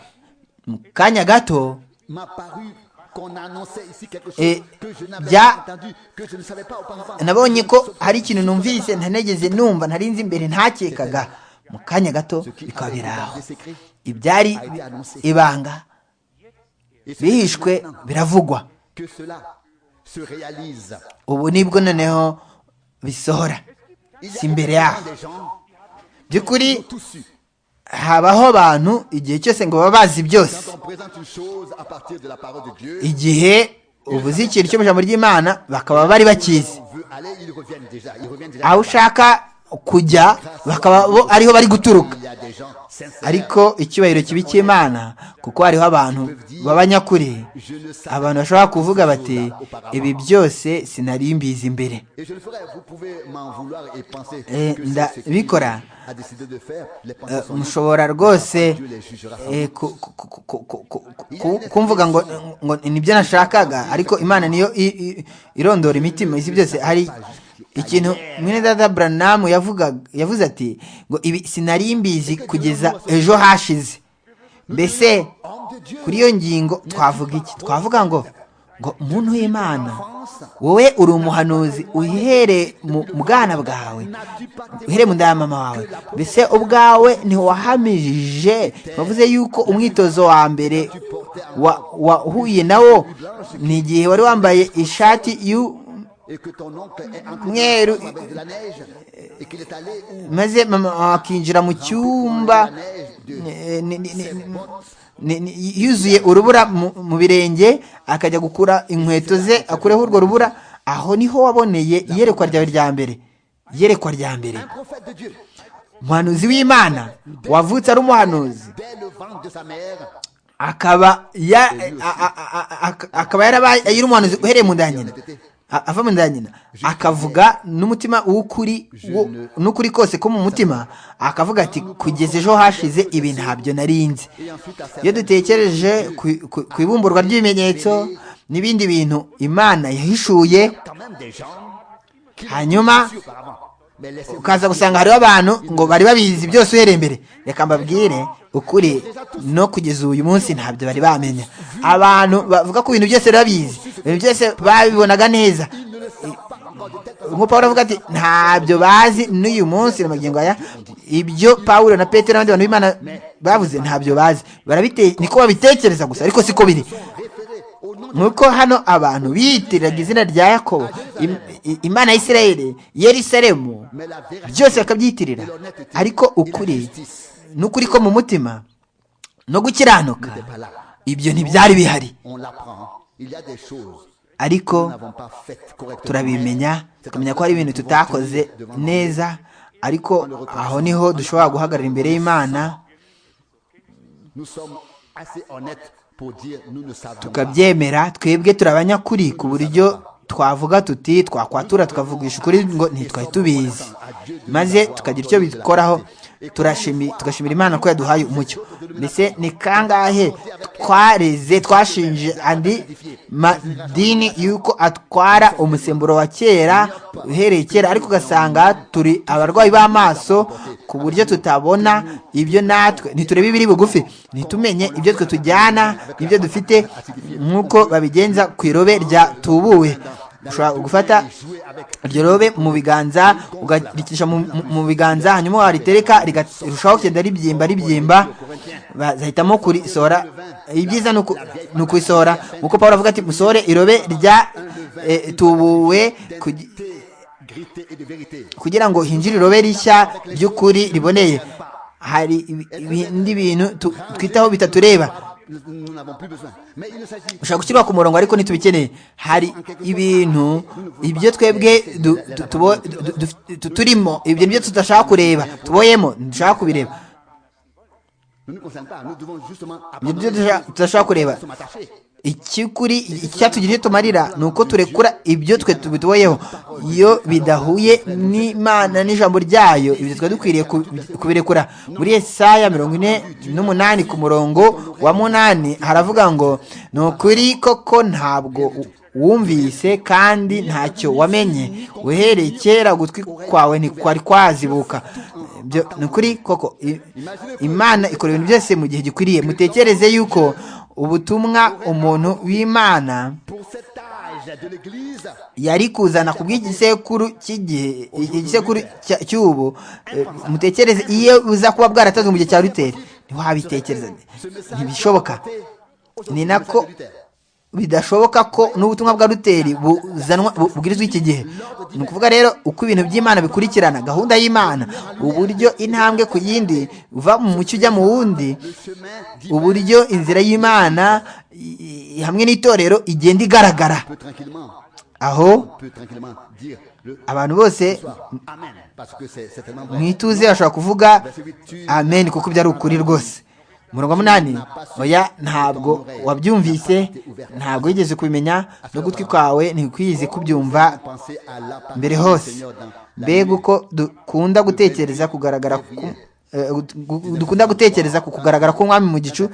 mu kanya gato nabonye ko hari ikintu numvise ntanegeze numva ntarinze imbere ntakekaga mu kanya gato bikaba biraho ibyari ibanga bihishwe biravugwa ubu nibwo noneho bisohora si imbere yaho by'ukuri habaho abantu igihe cyose ngo baba bazi byose igihe uvuze ikintu cyo mu ijambo ry'imana bakaba bari bakizi aho ushaka kujya bakaba bo ariho bari guturuka ariko icyubahiro kibi cy'imana kuko hariho abantu b'abanyakuri abantu bashobora kuvuga bati ibi byose sinarimbizi imbere ndabikora mushobora rwose kumvuga ngo nibyo nashakaga ariko imana niyo irondora imitima isi byose hari ikintu mwene dada buranamu yavuze ati ngo ibi sinari mbizi kugeza ejo hashize mbese kuri iyo ngingo twavuga iki twavuga ngo ngo umuntu w'imana wowe uri umuhanuzi uhere mu bwana bwawe uhere mu ndayamama wawe mbese ubwawe ntiwahamije bavuze yuko umwitozo wa mbere wahuye nawo ni igihe wari wambaye ishati y'umweru maze mama wakinjira mu cyumba yuzuye urubura mu birenge akajya gukura inkweto ze akureho urwo rubura aho niho waboneye iyerekwa ryawe rya mbere iyerekwa rya mbere umuhanuzi w'imana wavutse ari umuhanuzi akaba yarabaye ari umuhanuzi uhereye mu nda ya nyina ava mu nda ya nyina akavuga n'umutima w'ukuri n'ukuri kose ko mu mutima akavuga ati kugeza ejo hashize ibi ntabyo narinze iyo dutekereje ku ibumburwa ry'ibimenyetso n'ibindi bintu imana yahishuye hanyuma ukaza gusanga hariho abantu ngo bari babizi byose uhereye imbere reka mbabwire ukuri no kugeza uyu munsi ntabyo bari bamenya abantu bavuga ko ibintu byose babizi ibintu byose babibonaga neza nk'uko paul avuga ati ntabyo bazi n'uyu munsi magingo aya ibyo paul na Petero n'abandi bantu b'imana bavuze ntabyo bazi niko babitekereza gusa ariko siko biri nuko hano abantu bitiraga izina rya yakobo imana ya Isirayeli yerisaremu byose bakabyitirira ariko ukuri n'ukuri ko mu mutima no gukiranuka ibyo ntibyari bihari ariko turabimenya tukamenya ko hari ibintu tutakoze neza ariko aho niho dushobora guhagarara imbere y'imana tukabyemera twebwe turabanyakuri ku buryo twavuga tuti twakwatura tukavugisha ukuri ngo ntitwari tubizi maze tukagira icyo bikoraho tugashimira imana ko yaduhaye umucyo mbese ni kangahe twareze twashinje andi madini y'uko atwara umusemburo wa kera uhereye kera ariko ugasanga turi abarwayi b'amaso ku buryo tutabona ibyo natwe ntiturebe ibiri bugufi ntitumenye ibyo twe tujyana n'ibyo dufite nk'uko babigenza ku irobe rya tubuwe ushobora gufata iryo robe mu biganza ugarikisha mu biganza hanyuma waritereka rirushaho kugenda ribyimba ribyimba bazahitamo kurisohora ibyiza ni ukuyisohora nkuko paul avuga ati musohore irobe rya tubuwe kugira ngo hinjire irobe rishya ry'ukuri riboneye hari ibindi bintu twitaho bitatureba ushobora gushyirwa ku murongo ariko ntitubikeneye hari ibintu ibyo twebwe turimo ibyo nibyo tudashaka kureba tuboyemo ntidushaka kubireba ibyo tudashaka kureba ikikuri icyatugirije tumarira ni uko turekura ibyo twe tubituboyeho iyo bidahuye n'imana n'ijambo ryayo ibyo twari dukwiriye kubirekura muri esaya mirongo ine n'umunani ku murongo wa munani haravuga ngo ni ukuri koko ntabwo wumvise kandi ntacyo wamenye uhereye kera gutwi kwawe ntikwari kwazibuka ni ukuri koko imana ikora ibintu byose mu gihe gikwiriye mutekereze yuko ubutumwa umuntu w'imana yari kuzana ku bw'igisekuru cy'igihe igisekuru cy'ubu mutekereze iyo uza kuba bwaratazwe mu gihe cya ruteri ntiwabitekereza ntibishoboka ni nako bidashoboka ko n'ubutumwa bwa ruteri buzanwa bubwirizwa iki gihe ni ukuvuga rero uko ibintu by'imana bikurikirana gahunda y'imana uburyo intambwe ku yindi uva mu mucyo ujya mu wundi uburyo inzira y'imana hamwe n'itorero igenda igaragara aho abantu bose mu ituze bashobora kuvuga amen kuko byari ukuri rwose umurongo munani oya ntabwo wabyumvise ntabwo wigeze kubimenya n'ugutwi kwawe ntikwize kubyumva mbere hose mbega uko dukunda gutekereza kugaragara dukunda gutekereza ku kugaragara k'umwami mu gicu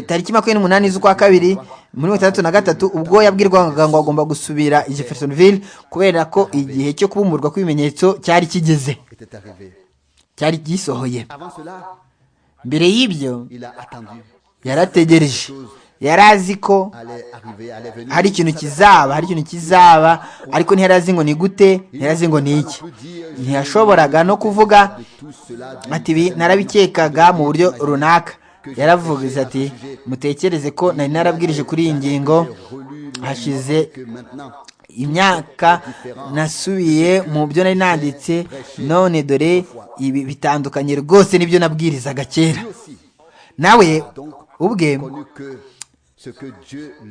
tariki makumyabiri n'umunani z'ukwa kabiri muri gatandatu na gatatu ubwo yabwirwaga ngo agomba gusubira jeffersonville kubera ko igihe cyo kubumburwa kw'ibimenyetso cyari kigeze cyari gisohoye mbere y'ibyo yarategereje yari azi ko hari ikintu kizaba hari ikintu kizaba ariko ntiyari azi ngo ni gute ntiyari azi ngo ni iki ntiyashoboraga no kuvuga ati ibi narabikekaga mu buryo runaka yaravuze ati mutekereze ko nari narabwirije kuri iyi ngingo hashize imyaka nasubiye mu byo nari nanditse none dore ibi bitandukanye rwose n'ibyo nabwirizaga kera nawe ubwe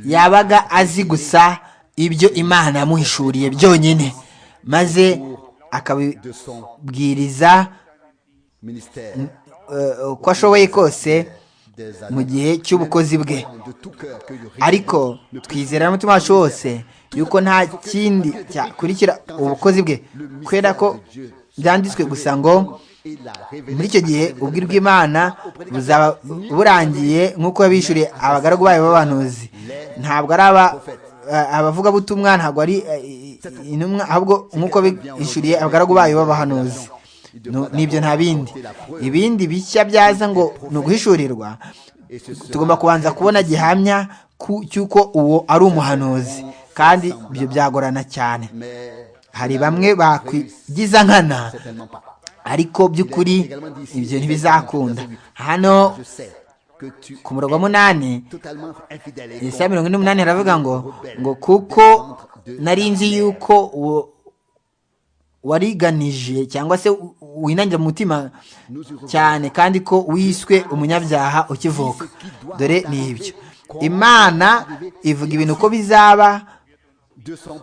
yabaga azi gusa ibyo imana yamuhishuriye byonyine maze akabibwiriza uko ashoboye kose mu gihe cy'ubukozi bwe ariko twizera n'umutima wacu wose yuko nta kindi cyakurikira ubukozi bwe kubera ko byanditswe gusa ngo muri icyo gihe ubwira bw'imana buzaba burangiye nk'uko yabishyuriye abagaragu bayo b'abantuzi ntabwo ari abavugabutumwa ntabwo ari intumwa ahubwo nk'uko bishyuriye abagaragu bayo b'abahanuzi nibyo nta bindi ibindi bishya byaza ngo ni uguhishurirwa tugomba kubanza kubona gihamya cy'uko uwo ari umuhanuzi kandi ibyo byagorana cyane hari bamwe bakwigiza nkana ariko by'ukuri ibyo ntibizakunda hano ku murongo wa munani isa mirongo ine n'umunani haravuga ngo ngo kuko nari nzi yuko uwo wariganije cyangwa se winangira mu mutima cyane kandi ko wiswe umunyabyaha ukivuka dore ni ibyo imana ivuga ibintu uko bizaba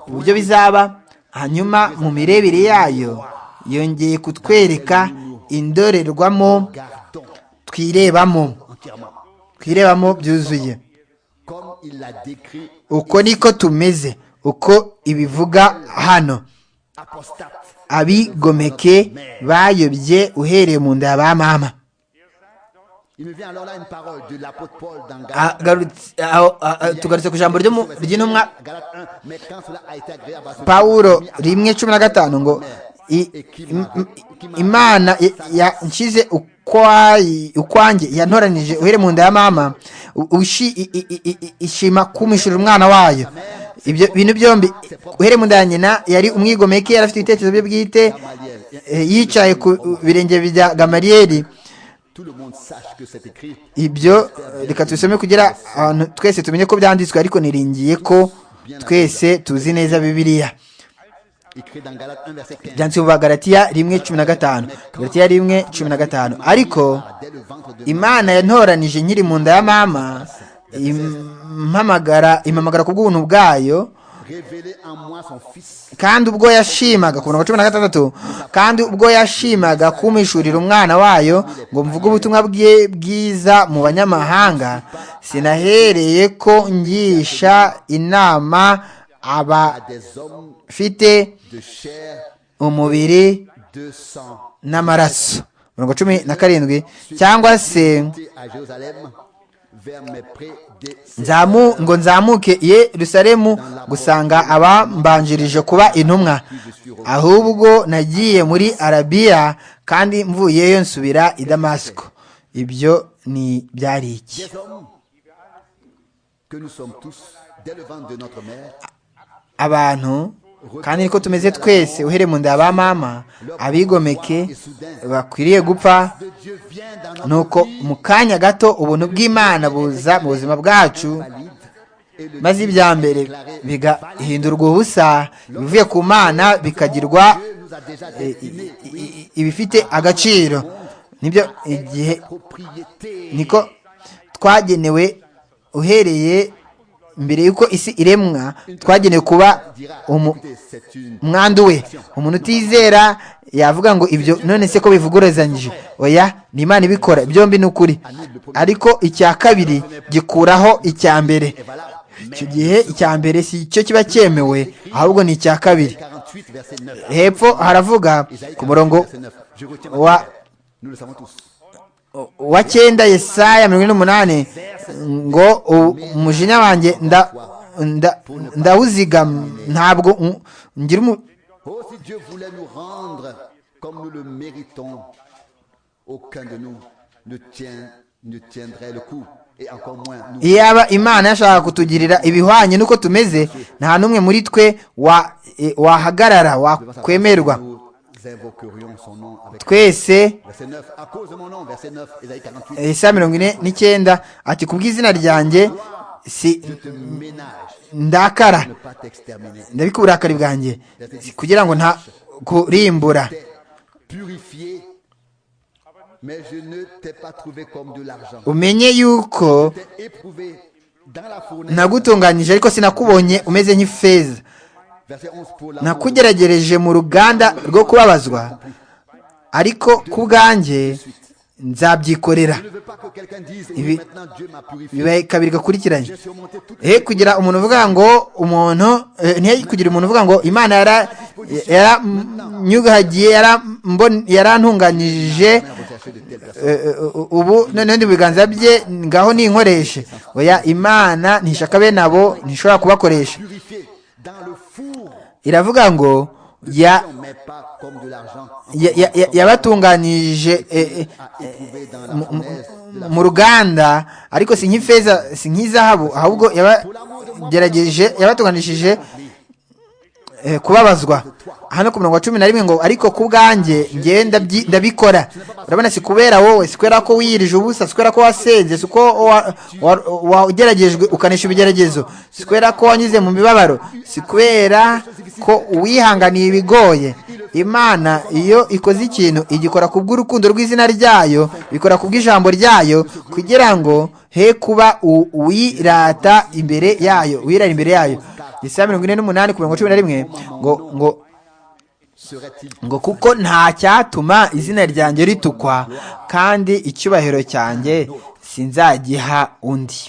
uburyo bizaba hanyuma mu mirebere yayo yongeye kutwereka indorerwamo twirebamo twirebamo byuzuye uko niko tumeze uko ibivuga hano abigomeke bayobye uhereye mu nda ya ba mama tugarutse ku ijambo ry'intumwa pawuro rimwe cumi na gatanu ngo imana yanshyize ukwanjye yantoranije uhereye mu nda ya mama ishima kumishurira umwana wayo ibyo bintu byombi uhereye mu nda ya nyina yari umwigomeke yari afite ibitekerezo bye bwite yicaye ku birenge bya gamariyeri ibyo reka tubisome kugira abantu twese tumenye ko byanditswe ariko niringiye ko twese tuzi neza bibiliya byanditse mu bagaratiya rimwe cumi na gatanu garatiya rimwe cumi na gatanu ariko imana yantoranije nkiri mu nda ya mama impamagara impamagara ku bw'ubuntu bwayo kandi ubwo yashimaga ku mirongo cumi na gatandatu kandi ubwo yashimaga kumishurira umwana wayo ngo mvuge ubutumwa bwe bwiza mu banyamahanga sinahereye ko ngisha inama abafite umubiri n'amaraso mirongo cumi na karindwi cyangwa se ngo nzamuke Yerusalemu gusanga abambanjirije kuba intumwa ahubwo nagiye muri arabiya kandi mvuyeyo nsubira i damasiko ibyo ni byari iki abantu kandi niko tumeze twese uhere mu nda ba mama abigomeke bakwiriye gupfa nuko mu kanya gato ubuntu bw'imana buza mu buzima bwacu maze ibya mbere bigahindurwa ubusa ibivuye ku mana bikagirwa ibifite agaciro nibyo igihe niko twagenewe uhereye mbere y'uko isi iremwa twagenewe kuba umwandu we umuntu utizera yavuga ngo ibyo none se ko bivuguruzanyije oya ni imana ibikora byombi ni ukuri ariko icya kabiri gikuraho icya mbere icyo gihe icya mbere si cyo kiba cyemewe ahubwo ni icya kabiri hepfo haravuga ku murongo wa wa cyenda yesaya mirongo ine n'umunani ngo umujinya wanjye ndawuzigama ntabwo ngira umu iyaba imana yashaka kutugirira ibihwanye n'uko tumeze nta n'umwe muri twe wahagarara wakwemerwa twese isa mirongo ine n'icyenda ati ku bw'izina ryanjye si ndakara ndabika uburakari bwanjye kugira ngo nta kurimbura umenye yuko nagutunganyije ariko sinakubonye umeze nk'ifeza nakugeragereje mu ruganda rwo kubabazwa ariko ku bwanjye nzabyikorera kabiri gakurikiranye he kugira umuntu uvuga ngo umuntu ntihe kugira umuntu uvuga ngo imana yaranyuhagiye yarantunganije ubu noneho mu biganza bye ngaho ninkoreshe oya imana ntishaka bene abo ntishobora kubakoresha iravuga ngo yabatunganije mu ruganda ariko si nk'ifeza si nk'izahabu ahubwo yabagerageje yabatunganishije kubabazwa hano ku murongo wa cumi na rimwe ngo ariko ku bwanjye ngenda ndabikora urabona si kubera wowe si kubera ko wiyirije ubusa si kubera ko wasenze si uko wageragejwe ukanisha ibigeragezo si kubera ko wanyuze mu mibabaro si kubera ko uwihanganiye ibigoye imana iyo ikoze ikintu igikora ku bw'urukundo rw'izina ryayo ikora ku bw'ijambo ryayo kugira ngo he kuba uwirata imbere yayo uwirata imbere yayo isaha mirongo ine n'umunani ku mirongo cumi na rimwe ngo ngo ngo kuko nta cyatuma izina ryanjye ritukwa kandi icyubahiro cyanjye sinzagiha undi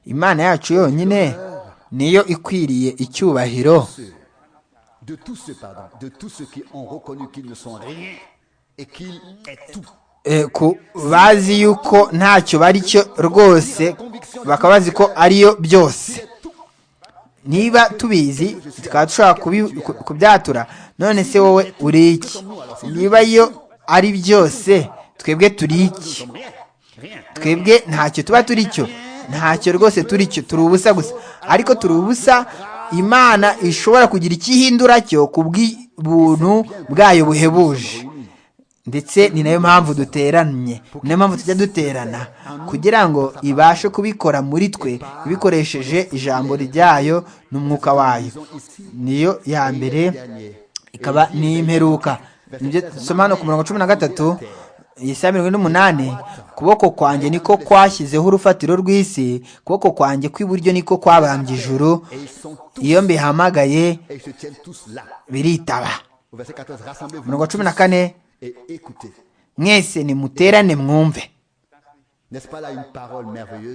imana yacu yonyine niyo ikwiriye icyubahiro ku bazi yuko ntacyo bari cyo rwose bakaba bazi ko ariyo byose niba tubizi tukaba dushobora kubyatura none se wowe uri iki niba iyo ari byose twebwe turi iki twebwe ntacyo tuba turi cyo ntacyo rwose turi cyo turi ubusa gusa ariko turi ubusa imana ishobora kugira ikihindura cyo ku bw'ubuntu bwayo buhebuje ndetse ni nayo mpamvu duteranye ni nayo mpamvu tujya duterana kugira ngo ibashe kubikora muri twe ibikoresheje ijambo ryayo n'umwuka wayo niyo ya mbere ikaba n'imperuka nibyo dusoma hano ku mirongo cumi na gatatu iyi saa mirongo n'umunani ukuboko kwanjye niko kwashyizeho urufatiro rw'isi ukuboko kwanjye kw'iburyo niko kwabambye ijuru iyo mbihamagaye biritaba mirongo cumi na kane mwese nimuterane mwumve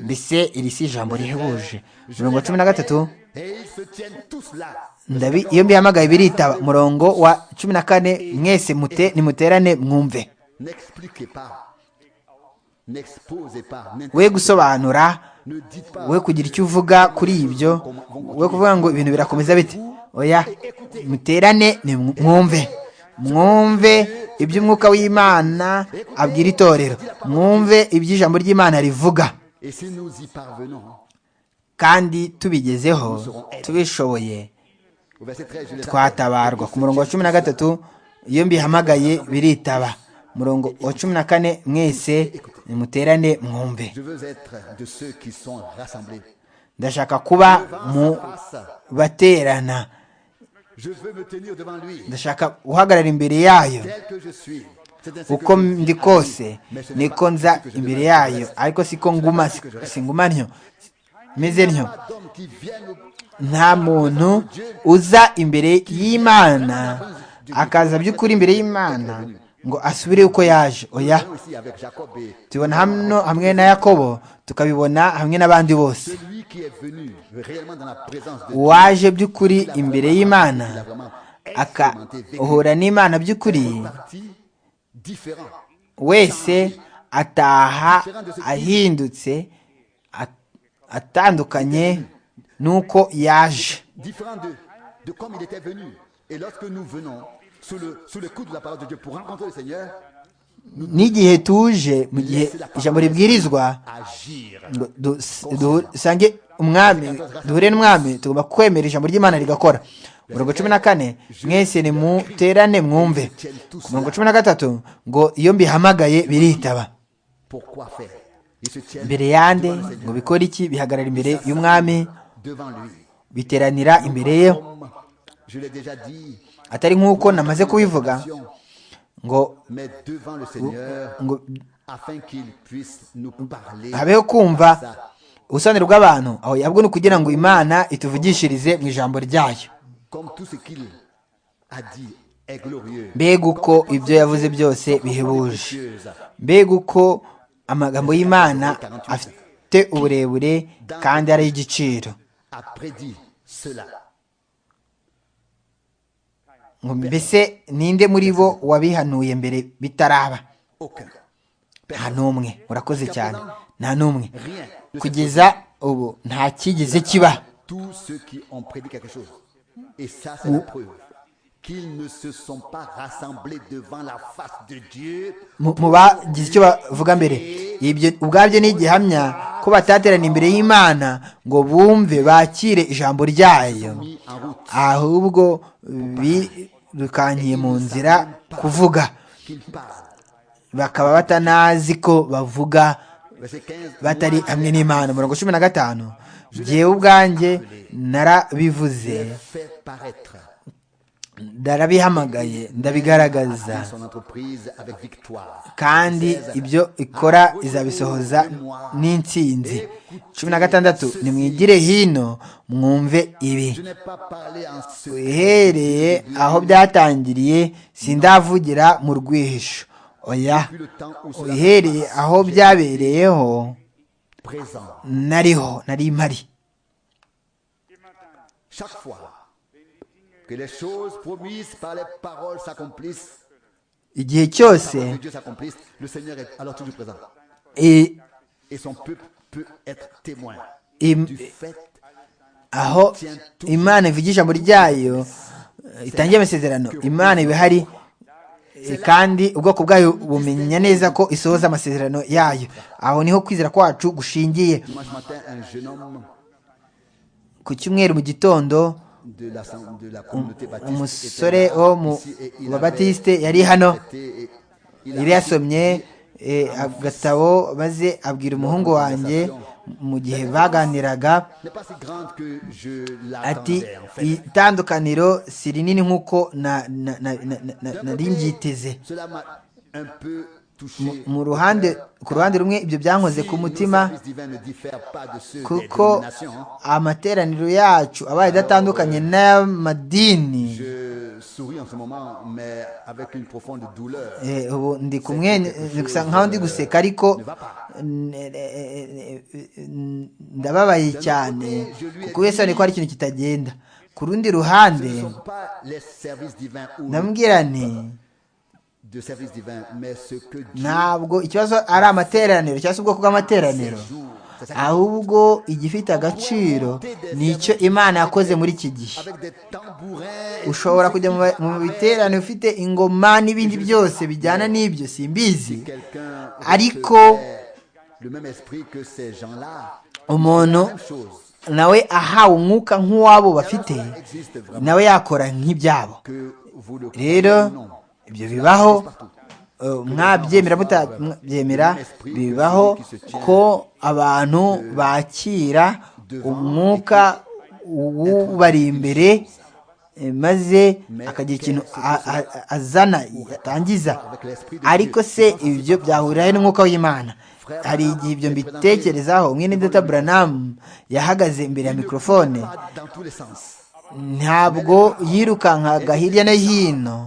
mbese iri si ijambo rihebuje mirongo cumi na gatatu iyo mbihamagaye biritaba murongo wa cumi na kane mwese nimuterane mwumve we gusobanura we kugira icyo uvuga kuri ibyo we kuvuga ngo ibintu birakomeza bite oya muterane mwumve mwumve iby'umwuka w'imana abwira itorero mwumve iby'ijambo ry'imana rivuga kandi tubigezeho tubishoboye twatabarwa ku murongo wa cumi na gatatu iyo mbihamagaye biritaba murongo wa cumi na kane mwese nimuterane mwumve ndashaka kuba mu baterana ndashaka guhagarara imbere yayo uko ndi kose niko nza imbere yayo ariko siko nguma singuma ntyo meze ntyo nta muntu uza imbere y'imana akaza by'ukuri imbere y'imana ngo asubire uko yaje oya tubibona hano hamwe na yakobo tukabibona hamwe n'abandi bose uwaje by'ukuri imbere y'imana akahura n'imana by'ukuri wese ataha ahindutse atandukanye n'uko yaje n'igihe tuje mu gihe ijambo ribwirizwa dusange umwami duhure n'umwami tugomba kwemera ijambo ry'imana rigakora mirongo cumi na kane mwese nimuterane mwumve ku mirongo cumi na gatatu ngo iyo mbihamagaye biritaba mbere yande ngo bikore iki bihagarara imbere y'umwami biteranira imbere ye atari nk'uko namaze kubivuga ngo habeho kumva ubusobanuro bw'abantu aho yabwo ni ukugira ngo imana ituvugishirize mu ijambo ryayo mbega uko ibyo yavuze byose bihebuje mbega uko amagambo y'imana afite uburebure kandi ari igiciro mbese ninde muri bo wabihanuye mbere bitaraba nta n'umwe urakoze cyane nta n'umwe kugeza ubu nta kigeze kiba mu bagize icyo bavuga mbere ibyo ubwabyo ni igihamya ko bataterana imbere y'imana ngo bumve bakire ijambo ryayo ahubwo birukankiye mu nzira kuvuga bakaba batanazi ko bavuga batari hamwe n'imana mirongo cumi na gatanu byewe ubwanjye narabivuze ndarabihamagaye ndabigaragaza kandi ibyo ikora izabisohoza n'intsinzi cumi na gatandatu nimwigire hino mwumve ibi uhereye aho byatangiriye sindavugira mu rwihisho oya uhereye aho byabereyeho nariho nari mpari igihe cyose aho imana ivuga ijambo ryayo itangiye amasezerano imana iba ihari kandi ubwoko bwayo bumenya neza ko isohoza amasezerano yayo aho niho kwizera kwacu gushingiye ku cyumweru mu gitondo umusore wo mu babatiste yari hano yari yasomye agatabo maze abwira umuhungu wanjye mu gihe baganiraga ati itandukaniro si rinini nk'uko nari nbyiteze mu ruhande ku ruhande rumwe ibyo byankoze ku mutima kuko amateraniro yacu abaye adatandukanye n'amadini ubu ndi kumwe nkaho ndi guseka ariko ndababaye cyane kuko wese ko hari ikintu kitagenda ku rundi ruhande ndamubwira nti ntabwo ikibazo ari amateraniro cyangwa se ubwoko bw'amateraniro ahubwo igifite agaciro ni icyo imana yakoze muri iki gihe ushobora kujya mu biteraniro ufite ingoma n'ibindi byose bijyana n'ibyo simbizi ariko umuntu nawe ahawe umwuka nk'uwabo bafite nawe yakora nk'ibyabo rero ibyo bibaho mwabyemera mutabyemera bibaho ko abantu bakira umwuka ubari imbere maze akagira ikintu azana atangiza ariko se ibyo byahuriraho n'umwuka w'imana hari igihe ibyo mbitekerezaho mwene data buranamu yahagaze imbere ya mikorofone ntabwo yirukankaga hirya no hino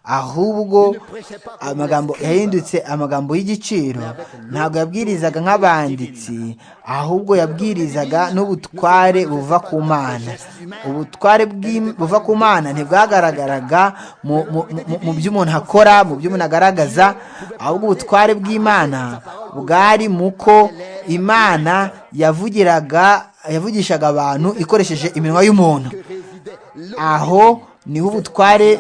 ahubwo amagambo yahindutse amagambo y'igiciro ntabwo yabwirizaga nk'abanditsi ahubwo yabwirizaga n'ubutware buva ku mana ubutware buva ku mana ntibwagaragaraga mu byo umuntu akora mu byo umuntu agaragaza ahubwo ubutware bw'imana bwari mu ko imana yavugiraga yavugishaga abantu ikoresheje iminwa y'umuntu aho niho ubutware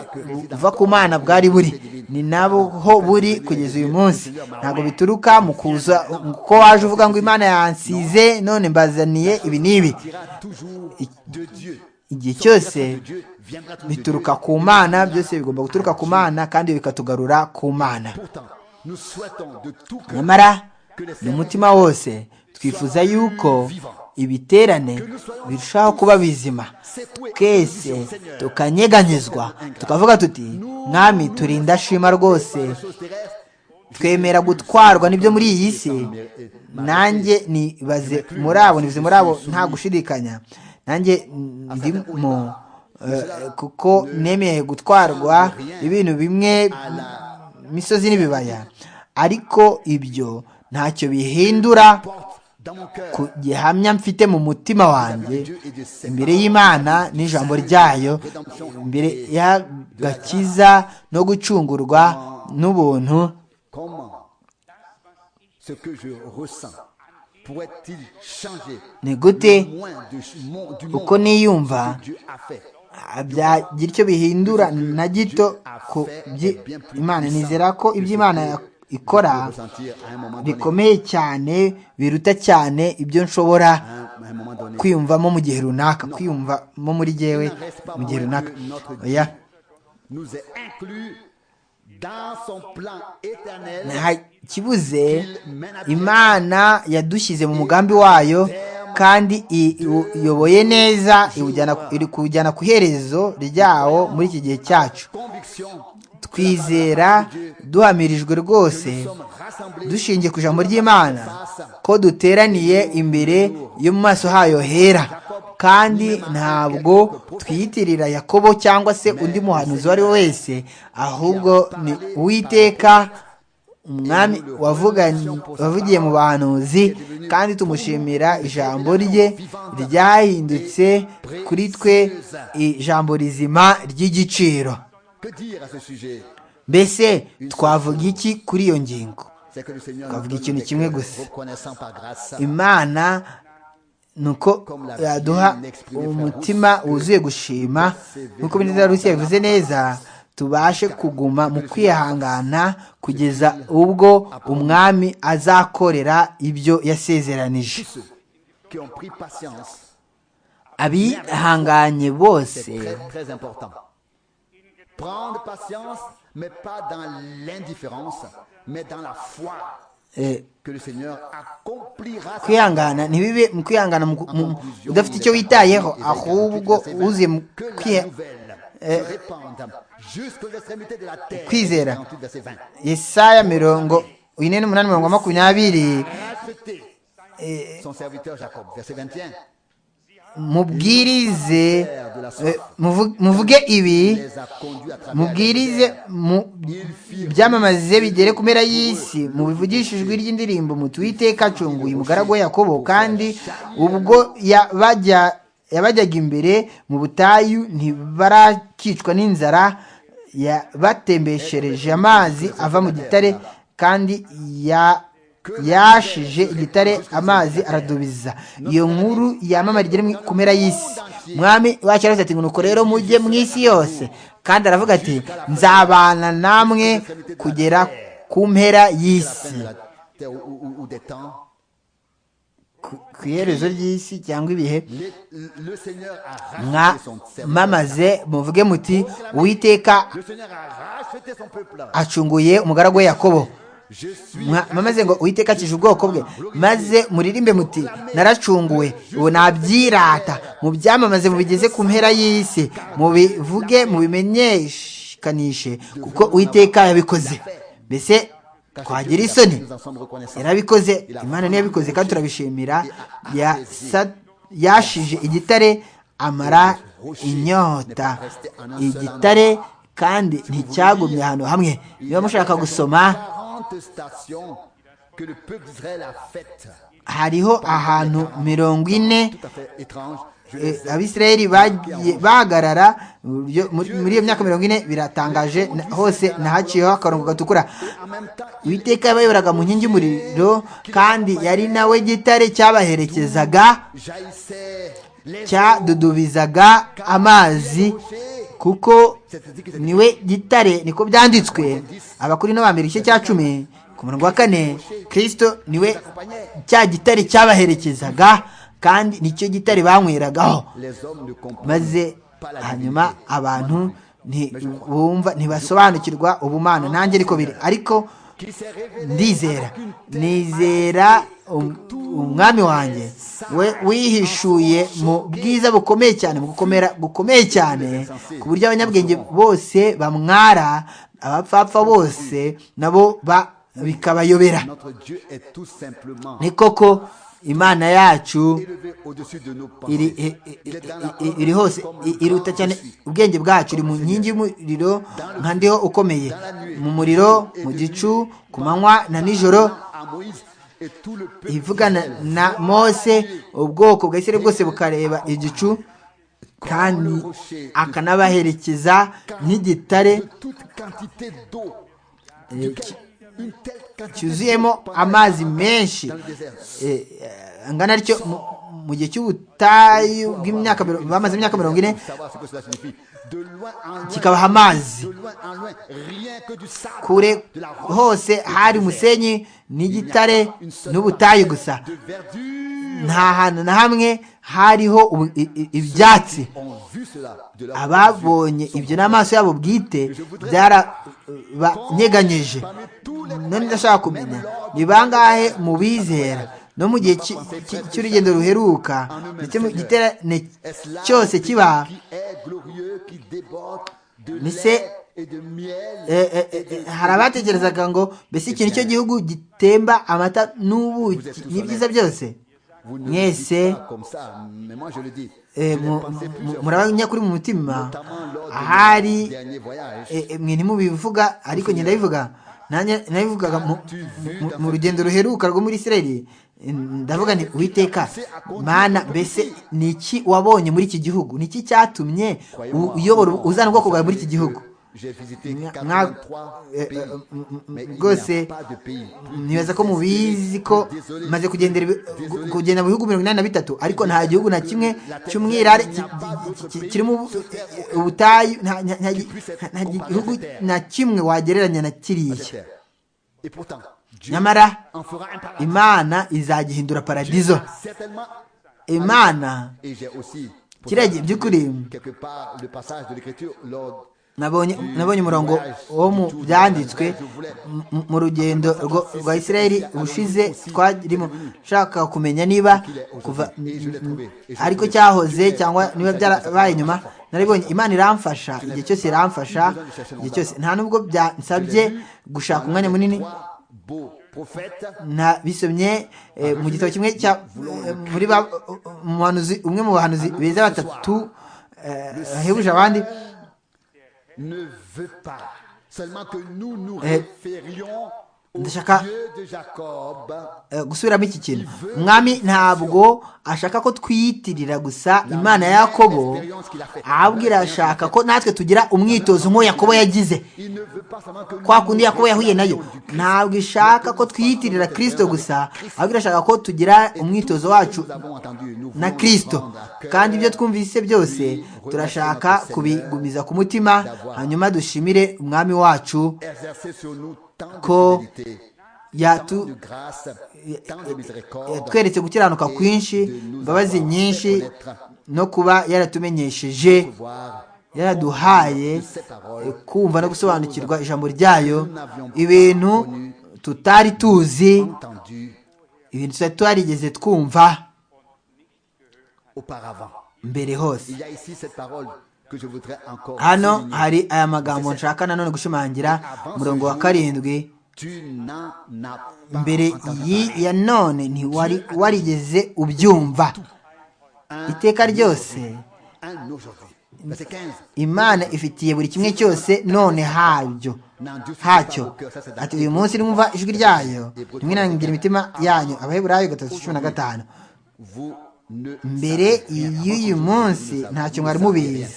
buva ku mana bwari buri ni nabo ho buri kugeza uyu munsi ntabwo bituruka mu kuza ko waje uvuga ngo imana yansize none mbazaniye ibi n'ibi igihe cyose bituruka ku mana byose bigomba guturuka ku mana kandi bikatugarura ku mana nyamara ni umutima wose twifuza yuko ibiterane birushaho kuba bizima twese tukanyeganyezwa tukavuga tuti mwami turinda shima rwose twemera gutwarwa n'ibyo muri iyi si nanjye nibaze muri abo nibaze muri abo nta gushidikanya nanjye ndimo kuko nemeye gutwarwa ibintu bimwe imisozi n'ibibaya ariko ibyo ntacyo bihindura ku gihamya mfite mu mutima wanjye imbere y'imana n'ijambo ryayo imbere y'agakiza no gucungurwa n'ubuntu ni gute uko niyumva byagira icyo bihindura na gito ku imana nizera ko iby'imana ikora bikomeye cyane biruta cyane ibyo nshobora kwiyumvamo mu gihe runaka kwiyumvamo muri gewe mu gihe runaka nta kibuze imana yadushyize mu mugambi wayo kandi iyoboye neza iri kujyana ku iherezo ryawo muri iki gihe cyacu twizera duhamirijwe rwose dushingiye ku ijambo ry'imana ko duteraniye imbere yo mu maso hayo hera kandi ntabwo twiyitirira yakobo cyangwa se undi muhanuzi uwo ari we wese ahubwo ni uwiteka umwami wavugiye mu bahanuzi kandi tumushimira ijambo rye ryahindutse kuri twe ijambo rizima ry'igiciro mbese twavuga iki kuri iyo ngingo twavuga ikintu kimwe gusa imana ni uko yaduha umutima wuzuye gushima nk'uko rusi yabivuze neza tubashe kuguma mu kwihangana kugeza ubwo umwami azakorera ibyo yasezeranije abihanganye bose mais pas dans l'indifférence, mais dans la foi que le Seigneur accomplira kwihangana ntibibe mu kwihangana mu- mu- udafite icyo witayeho ahubwo uze mu que la kwiha- nouvelle eh, se répande jusqu'aux extrémités de la terre. Kwizera. 48, verset 20. yesaya mirongo ine n'umunani mirongo makumyabiri Racheter son serviteur Jacob, verset 21. mubwirize eh, muvu- muvuge ibi Les a conduits à travers mubwirize les terres. mu byamamarize bigere ku mpera y'isi mubivugishe ijwi ry'indirimbo muti uwiteka acunguye umugaragu we yakobo kandi ubwo yabajya- yabajyaga imbere mu butayu ntibarakicwa n'inzara yabatembeshereje amazi ava mu gitare kandi ya yashije igitare amazi aradubiza iyo nkuru yamamara igere mu- ku mpera y'isi mwami wacu yaravuze ati nuko rero mujye mu isi yose kandi aravuga ati nzabana namwe kugera ku mpera y'isi de la terre ou, ou- ou des temps. Ku- ku iherezo ry'isi cyangwa ibihe Les- le Seigneur a racheté son serviteur. mwamamaze muvuge muti uwiteka Le Seigneur a racheté son peuple. acunguye umugaragu we yakobo Je suis Mwa- mwamaze ngo uwiteka akije ubwoko bwe maze muririmbe muti naracunguwe ubu nabyirata mubyamamaze mubigeze ku mpera y'isi mubivuge mubimenyekanishe kuko uwiteka yabikoze mbese twagira isoni nous en sommes reconnaissants. yarabikoze imana niyo yabikoze kandi turabishimira Yasa- yashije igitare amara inyota igitare kandi nticyagumye ahantu hamwe niba mushaka gusoma 40 stations que le peuple d'Israël a faites. hariho ahantu mirongo ine Tout à fait étrange. Je eh, les ai abisirayeli bagiye- bahagarara mu buryo- muri muri iyo myaka mirongo ine biratangaje na- hose nahaciyeho akarongo gatukura en même temps, uwiteka yabayoboraga mu nkingi y'umuriro kandi yari nawe gitare cyabaherekezaga jaillissait les cyadudubizaga amazi kuko niwe gitare niko byanditswe abakuri no bambere igice cya cumi ku murongo wa kane kirisito niwe cya gitare cyabaherekezaga kandi nicyo gitare banyweragaho Les hommes ne comprennent maze hanyuma abantu ntibumva ntibasobanukirwa ubumana nanjye ariko biri ariko ndizera nizera um- umwami wanjye we wihishuye mu bwiza bukomeye cyane mu gukomera gukomeye cyane ku buryo abanyabwenge bose bamwara abapfapfa bose nabo ba- bikabayobera Notre Dieu est tout simplement ni koko imana yacu élevé au-dessus de nos iri pensées. i- i- Il est dans i- la i- iri hose i- iruta cyane ubwenge bwacu iri mu nkingi y'umuriro nka ndiho ukomeye mu muriro mu gicu ku manywa na nijoro à Moïse et tout le peuple. ivugana na mose ubwoko bwa isirayeli bwose bukareba igicu kandi akanabaherekeza nk'igitare de toute quantité d'eau. duquel Une telle quantité cyuzuyemo amazi menshi Eh, eh, angana atyo mu- mu gihe cy'ubutayu bw'imyaka mirongo- bamaze imyaka mirongo ine Savoir ce que cela signifie. De loin en loin, kikabaha amazi de loin en loin, rien que du sable, kure de la roche, hose hari umusenyi n'igitare n'ubutayu gusa de verdure. nta hantu na hamwe hariho ubu- i- i- ibyatsi On vu cela de la ababonye ibyo n'amaso yabo bwite byarabanyeganyeje none ndashaka kumenya ni bangahe mu bizera no mu gihe cy- cy- cy'urugendo ruheruka ndetse mu giterane Est-ce là cyose le kiba Dieu qui est glorieux, qui déborde de Mais lait c'est- et de miel. Eh, eh, eh, eh, hari abatekerezaga ngo mbese iki nicyo gihugu gitemba amata n'ubuki n'ibyiza byose Vous ne le dites mwese pas comme ça, mais moi je le dis. Je eh, l'ai mu- pensé mu- plusieurs murabanyakuri mu mutima fois, notamment lors de ahari mon dernier voyage. eh, eh, mwe ntimubivuga ariko njye ndabivuga nanjye nabivugaga mu- mu- mu rugendo ruheruka rwo muri isirayeli eh, ndavuga nti uwiteka mana mbese ni iki wabonye muri iki gihugu ni iki cyatumye u- Croyez-moi, uyobora non, uzana ubwoko vous bwawe muri savez que iki gihugu J'ai visité Mwa- 83 eh, eh, pays, mm, mm, mais il rwose n'y a pas de pays plus nibaza ko mubizi ko Désolé. maze kugendera ibi- gu- Désolé. kugenda mu bihugu mirongo inani na bitatu ariko nta gihugu na kimwe cy'umwirare ki- ki- ki- kirimo ubu- ubutayu nta nta- nta- nta gihugu na kimwe wagereranya na à cette kiriya terre. Et pourtant, Dieu nyamara en fera un paradis. imana izagihindura paradizo Certainement. imana Et j'ai aussi, pour kiriya gihe by'ukuri quelque part, le passage de l'écriture lors nabonye umurongo wo mu byanditswe mu rugendo rwa israel ushize twarimo ushaka kumenya niba kuva ariko cyahoze cyangwa niba byarabaye nyuma naribonye imana iramfasha igihe cyose iramfasha igihe cyose nta nubwo byansabye gushaka umwanya munini bisomye mu gitabo kimwe cya muri umwe mu bahanuzi beza batatu bahebuje abandi ne veut pas. Seulement que nous nous référions au Dieu de Jacob. gusubiramo iki kintu umwami ntabwo ashaka ko twiyitirira gusa imana ya yakobo ahubwo irashaka ko natwe tugira umwitozo nk'uwo yakobo yagize kwa kundi yakobo yahuye nayo ntabwo ishaka ko twiyitirira kirisito gusa ahubwo irashaka ko tugira umwitozo wacu na kirisito kandi ibyo twumvise byose turashaka kubigumiza ku mutima hanyuma dushimire umwami wacu ko yatweretse gukiranuka kwinshi imbabazi nyinshi no kuba yaratumenyesheje yaraduhaye kumva no gusobanukirwa ijambo ryayo ibintu tutari tuzi ibintu tutari twarigeze twumva mbere hose hano hari aya magambo nshaka nanone gushimangira umurongo wa karindwi mbere ya none ntiwari warigeze ubyumva iteka ryose imana ifitiye buri kimwe cyose none habyo hacyo ati uyu munsi nimwumva ijwi ryayo nimwinangira imitima yanyu abaheburayo gatatu cumi na gatanu mbere y'uyu munsi ntacyo mwari mubizi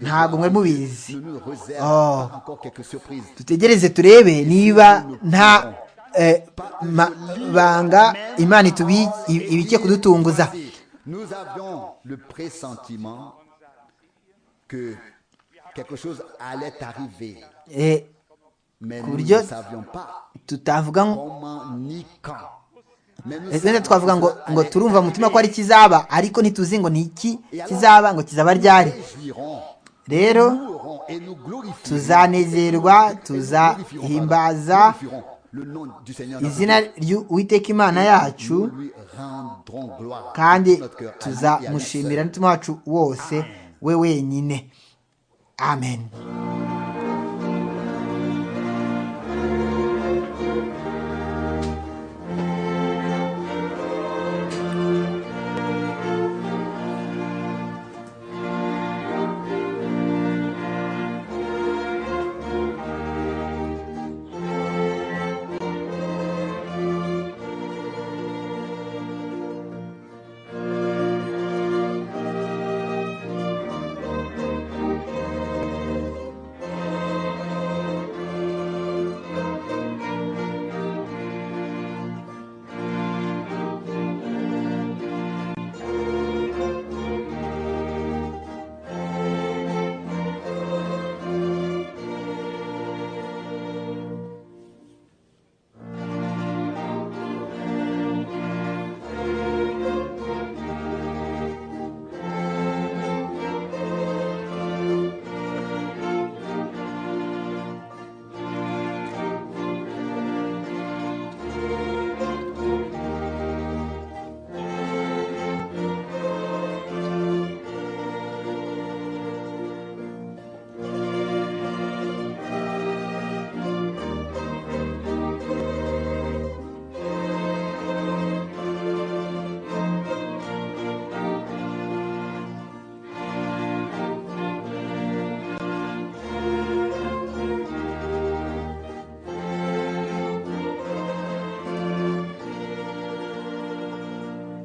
ntabwo mwari mubizi dutegereze turebe niba nta banga imana ibike kudutunguza ku buryo tutavuga ndetse twavuga ngo ngo turumva mu mutima ko ari kizaba ariko ntituzi ngo ni iki kizaba ngo kizaba ryari rero tuzanezerwa tuzahimbaza izina ry'uwiteka imana yacu kandi tuzamushimira n'umutima wacu wose we wenyine amen